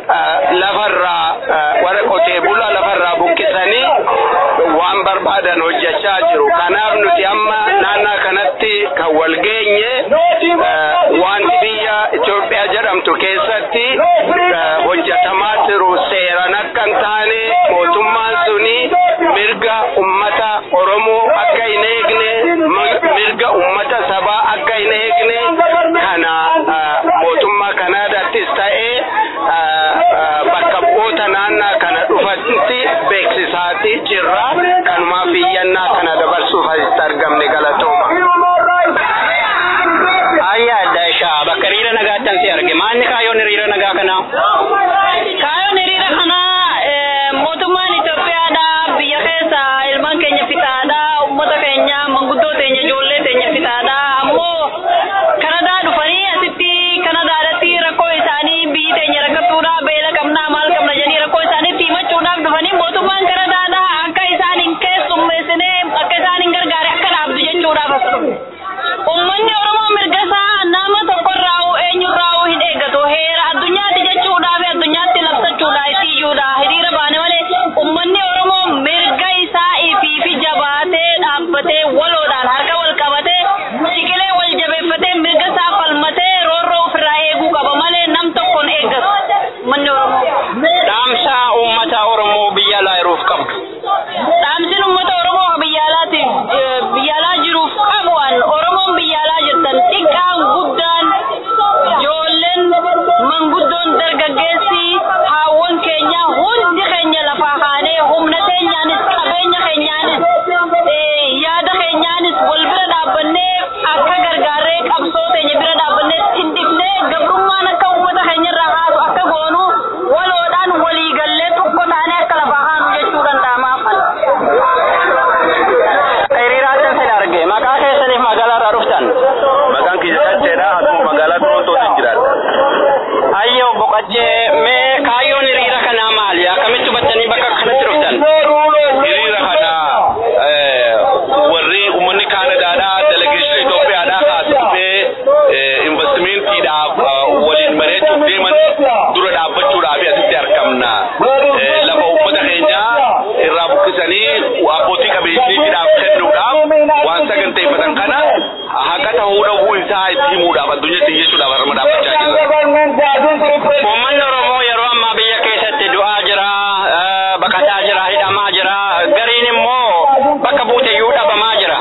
lafarraa warra qotee bulaa lafarraa buqqisanii waan barbaadan hojjechaa jiru. Kanaaf nuti amma naannaa kanatti kan wal geenye wanti biyya Itoophiyaa jedhamtu keessatti hojjetamaa jiru seeran akka hin taane mootummaan suni mirga ummata Oromoo akka hin eegne mirga ummata sabaa akka hin eegne kana mootummaa Kanaadaattis ta'ee bakka bu'oota naannaa kana dhufanitti beeksisaati jirra kanumaaf iyyannaa kana dabarsuuf asitti argamne galatooma. Ayyaa adda ishaa bakka hiriira nagaattan si arge maalni kaayyoon hiriira nagaa kanaa? Kaayyoon hiriira kanaa mootummaan Itoophiyaadha biyya keessa ilmaan keenya fixaadha uummata keenya manguddoo teenya ijoollee teenya fixaadha ammoo Kanadaa dhufanii asitti Kanadaadhatti rakkoo isaanii biyyi teenya rakkattuudha beela qabnaa maal qabna jedhanii rakkoo isaaniitti himachuudhaaf dhufanii mootummaan Kanadaadha akka isaan hin keessummeessine akka isaan hin gargaare akka dhaabdu jechuudhaaf as dhufe. Uummanni Oromoo mirga isaa nama tokkorraa eenyurraa hin eeggatu heera addunyaatti jechuudhaaf addunyaatti labsa jiruuf qabdu. Dhaamsiin uummata Oromoo kan biyya alaatiif biyya alaa jiruuf qabu an Oromoon biyya alaa jirtan xiqqaan guddaan ijoolleen manguddoon dargaggeessi haawwan keenya hundi keenya lafaa kaanee humna keenyaanis qabeenya keenyaanis yaada keenyaanis wal bira dhaabbannee akka gargaarree qabsoo keenya bira dhaabbannee tindifnee gabrummaan akka uummata keenya irraa haasu akka goonu waloodhaan walii gallee tokko taanee akka lafaa haanu jechuu danda'amaaf. Hiriiraan sin arge maqaa keessaniif magaalaa irraa dhuftan. Maqaan kiyya Qacheedha. Asuma magaalaa Torontootti jiraadha. Ayyoo boqochee mee kaayyoon hiriira kanaa maali? Akkamitti hubattanii bakka kanatti dhuftan? Hiriira kana warri uummanni Kaanadaadhaa delegeeshinii Itoophiyaadhaa kaasifamee investimentiidhaaf waliin bareechuuf deeman dura dhaabbachuudhaaf asitti argamna. Lafa uummata keenyaa irraa buqqisanii abbootii qabeenyiidhaaf kennuudhaaf waan saganteeffatan kana haqa ta'uu dhabuu isaa itti himuudhaaf addunyaatti jechuudhaaf harma dhaabbachaa jira. Uummanni Oromoo yeroo ammaa biyya keessatti du'aa jira, baqataa jira, hidhamaa jira, gariin immoo bakka buuteyyuu dhabamaa jira.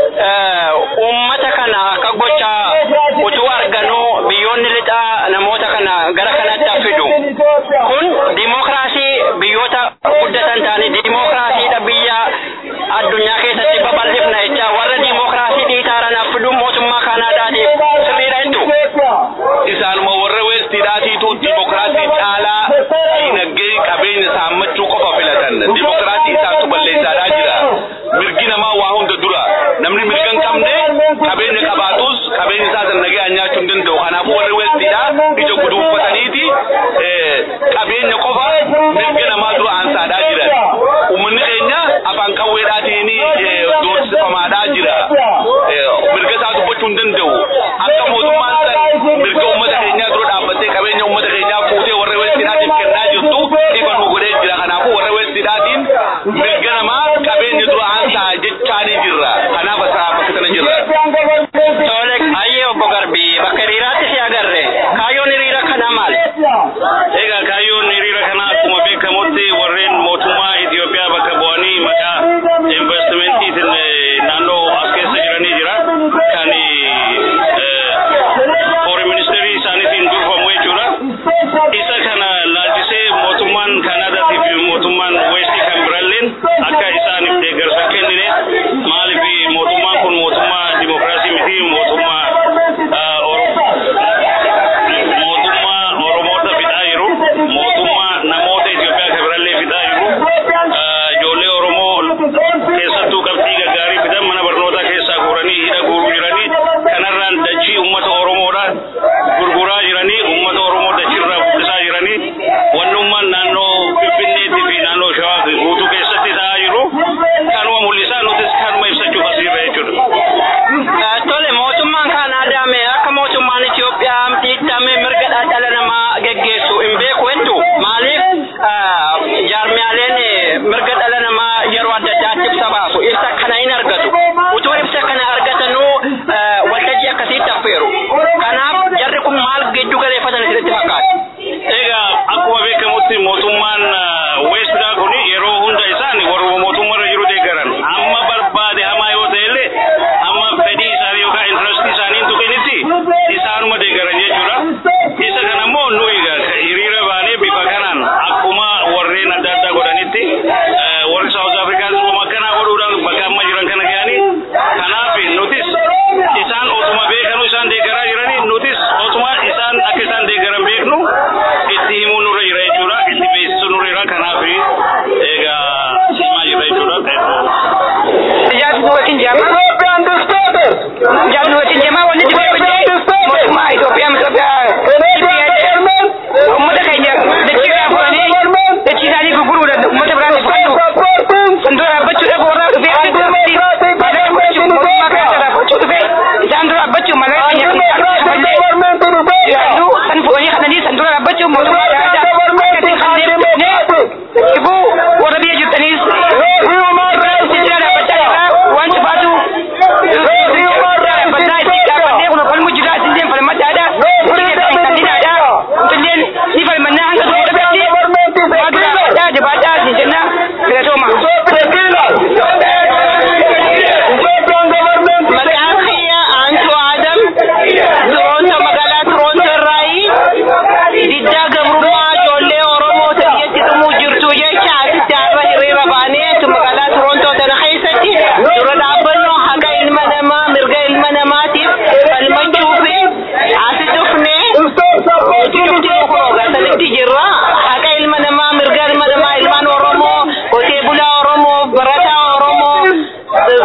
Uummata kana akka gocha utuu arganuu biyyoonni lixaa namoota kana gara kanatti fidu. Kun dimokiraasii biyyoota guddatan ta'anii dimokiraasiidha biyya addunyaa keessatti babal'ifna jecha warra dimokiraasii dhiitaaran affidu mootummaa Kaanaadaatiif sirriidha jettu. Isaanuma warra weestiidhaatiitu dimokiraasii caalaa diinagdee qabeenya saammachuu qofa filatan. Dimokiraasii isaantu balleessaadhaa jira. Mirgi namaa waa hunda dura. Namni mirga hin qabne qabeenya qabaatus qabeenya isaa san nagayaan nyaachuu hin danda'u. Kanaafuu warri weestiidha ija guduunfataniiti qabeenya qofa mirga namaa dura aansaadhaa jiran. Uummanni keenya afaan qawweedhaatiin doorsifamaadhaa jira. Mirga isaa dubbachuu hin danda'u. Akka mootummaan san mirga uummata keenyaa dura dhaabbattee qabeenya uummata keenyaa fuutee warra weestiidhaatiif kennaa jirtu ifa nu godhee jira. Kanaafuu warra weestiidhaatiin mirga namaa qabeenya dura aansaa jechaanii jirra. Kanaaf asaa bakka sana jirra. Tole ayyee obbo Garbii bakka hiriiraatti si agarre kaayyoon hiriira kanaa maali? Egaa kaayyoon hiriira kanaa akkuma beekamutti warreen mootummaa Itoophiyaa bakka bu'anii maqaa investimentiitiin naannoo as keessa jiranii jira. Kan foreign ministeerii isaaniitiin durfamu jechuudha. Isa kana laalchisee mootummaan Kanaadaatii fi mootummaan Weestii kan biraalleen akka isaaniif deeggarsa kennine maaliif mootummaan kun mootummaa dimokiraasii miti mootummaa mootummaa Oromoota fixaa jiru.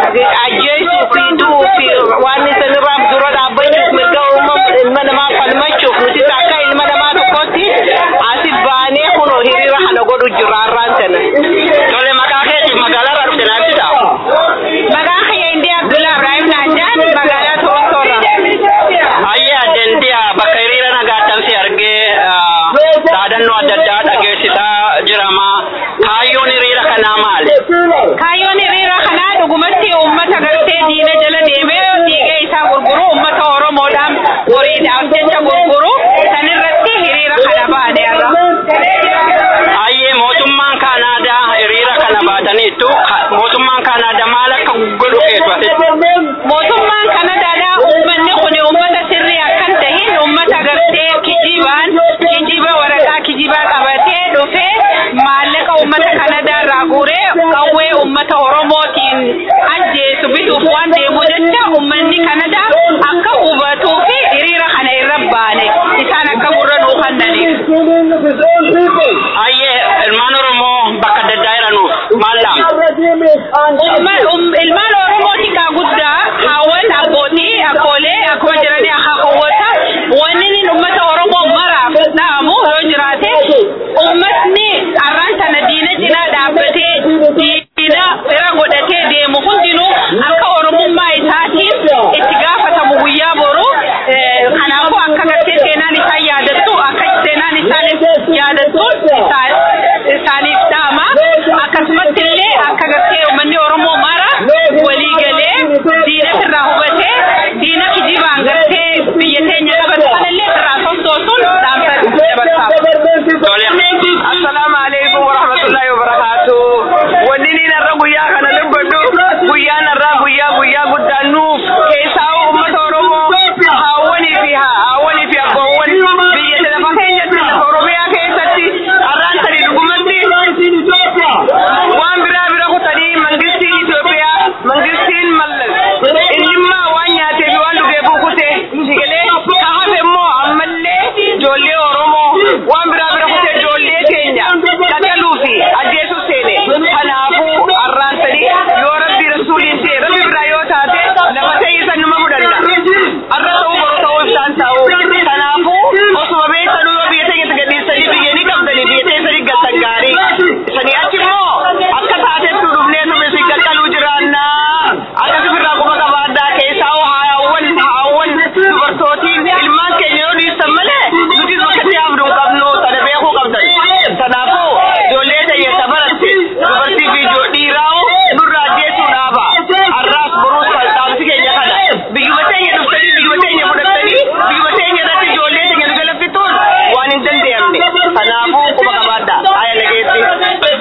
ajjeesuu fi du'uu fi waan isinirraa dura dhaabbachuuf mirga ilma namaa falmachuuf nuti akka ilma namaa tokkotti asi baanee kunoo hiriira kana godhu jirra har'aan tana. Tole maqaa keetiif magaalarraa dhufte naaf ibsa. Maqaan kiyya Indii Abdullaa Ibrahim Naajaan magaalaa Torontoorraa. Ayya addantiya bakka hiriira nagaattan si argee dhaadannoo adda addaa dhageessisaa jirama. Kaayyoon hiriira kanaa maali? Kaayyoon hiriira kanaa dhugumatti uummata gartee diina jala deemee dhiiga isaa gurguru uummata Oromoodhaan horiidhaaf jecha gurguru sanirratti hiriira kana baane har'a. Ayyee mootummaan Kaanaadaa hiriira kana baataniittu mootummaan Kaanaadaa maal akka godhu keessu asitti? Mootummaan Kanadaadhaa uummanni kun uummata sirrii akkan tahin uummata gartee kijibaan kijiba waraqaa kijibaa qabatee dhufee maallaqa uummata Kanadaa irraa guuree qawwee uummata Oromootiin ajjeesu bituuf waan deemu jecha uummanni Kanadaa akka hubatuu fi hiriira kana irra baane isaan akka gurra nuu kennaniif. Ayyee ilmaan Oromoo bakka adda addaa jiranuuf maal dhaam? Ilmaan Oromooti kaa guddaa haawwan abbootii akkoolee akkuma jiranii akka hawwata wanni inni uummata Oromoo maraaf dhaamu yoo jiraate uummatni har'aan sana diina cinaa dhaabbatee diina bira godhatee deemu hundinuu akka oromummaa isaatiif itti gaafatamu guyyaa boru kanaafuu akka gartee seenaan isaa yaadattu akka seenaan isaaniif yaadattu isaaniif dhaama akkasumatti illee akka gartee uummanni Oromoo mara walii galee diina irraa hubatee diina kijibaan gartee biyya teenya qabatu kanallee irraa sossoosuun dhaamsa dabarsaaf. Assalaamu alaikum warahmatullahi wabarakatuh. Wanni niin har'a guyyaa kana dubbadhu guyyaan har'aa guyyaa guyyaa guddaa nuuf keessaa uummata Oromoo haawwanii fi haawwanii fi abboowwan biyya lafa keenyatti lafa Oromiyaa keessatti har'aan tanii dhugumatti waan biraa bira kutanii mangistiin Itoophiyaa mangistiin mallas innimmaa waan nyaatee fi waan dhugee buukutee shigalee hafe immoo ammallee ijoollee Oromoo waan biraa bira kutee ijoollee keenya qaqqaluu fi ajjeesuu seene kanaafuu har'aan tanii yoo rabbi rasuuliin ta'e rabbi biraa yoo taate lafa ta'isa numa mudanna har'a ta'uu boru ta'uu ibsaan ta'uu kanaafuu osuma beektanuu yoo biyya teenyatti gadhiistanii biyya ni qabdanii biyya teessanii galtan gaarii sanii achi immoo akka taatetti dhufnee tume si qaqqaluu jiraanna akkasi birraa quba qabaaddaa keessaa haawwan haawwan dubartootiin ilmaan keenya yoo dhiistan malee nuti bakkatti haafnu hin qabnu sana beekuu qabdan kanaafuu ijoollee teenya safaratti dubartii fi dhiiraa'u nurraa ajjeesuu dhaaba har'aas boruus kan dhaamsi keenya kana biyyuma teenya dhuftanii biyyuma teenya fudhattanii biyyuma teenya irratti ijoollee teenya nu galaffituun waan hin danda'amne kanaafuu quba qabaadhaa aya nageetti.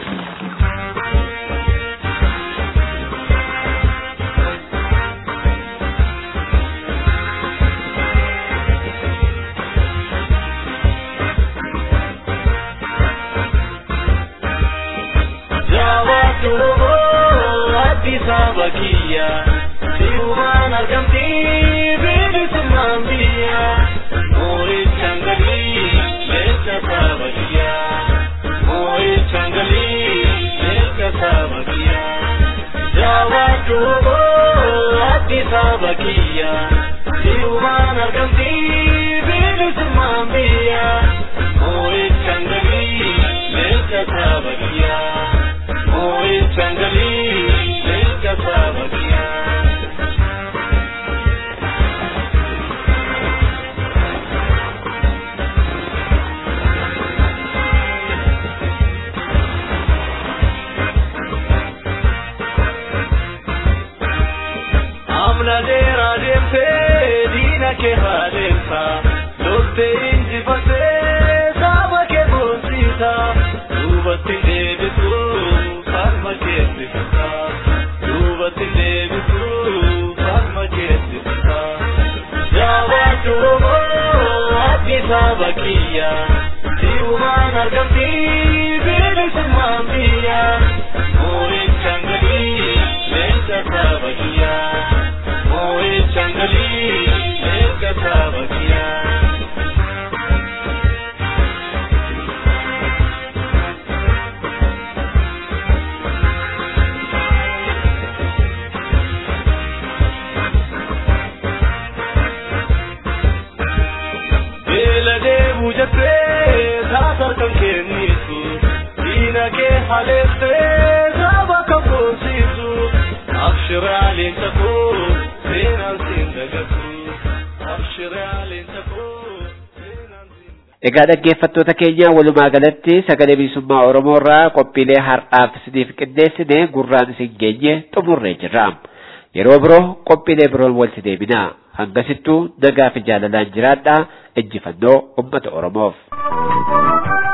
Amna dera deemte diina kee haadheessa loltee injifattee saba kee boonsiisa duubatti deebisu falma keetti fita duubatti deebisu falma keetti fita jaawwaatu addi saba kiyya si'umaan argamti bilisummaan biyya moo'ichaan galii leenca saba kiyya. Moe changali, eka sabakia. Egaa dhaggeeffattoota keenya walumaa galatti sagalee bilisummaa Oromoo irraa qophiilee har'aaf isiniif qindeessine gurraan isin geenye xumurree jirra. Yeroo biroo qophiilee biroon walitti deebina. Hangasittuu nagaa fi jaalalaan jiraadhaa injifannoo uummata Oromoof.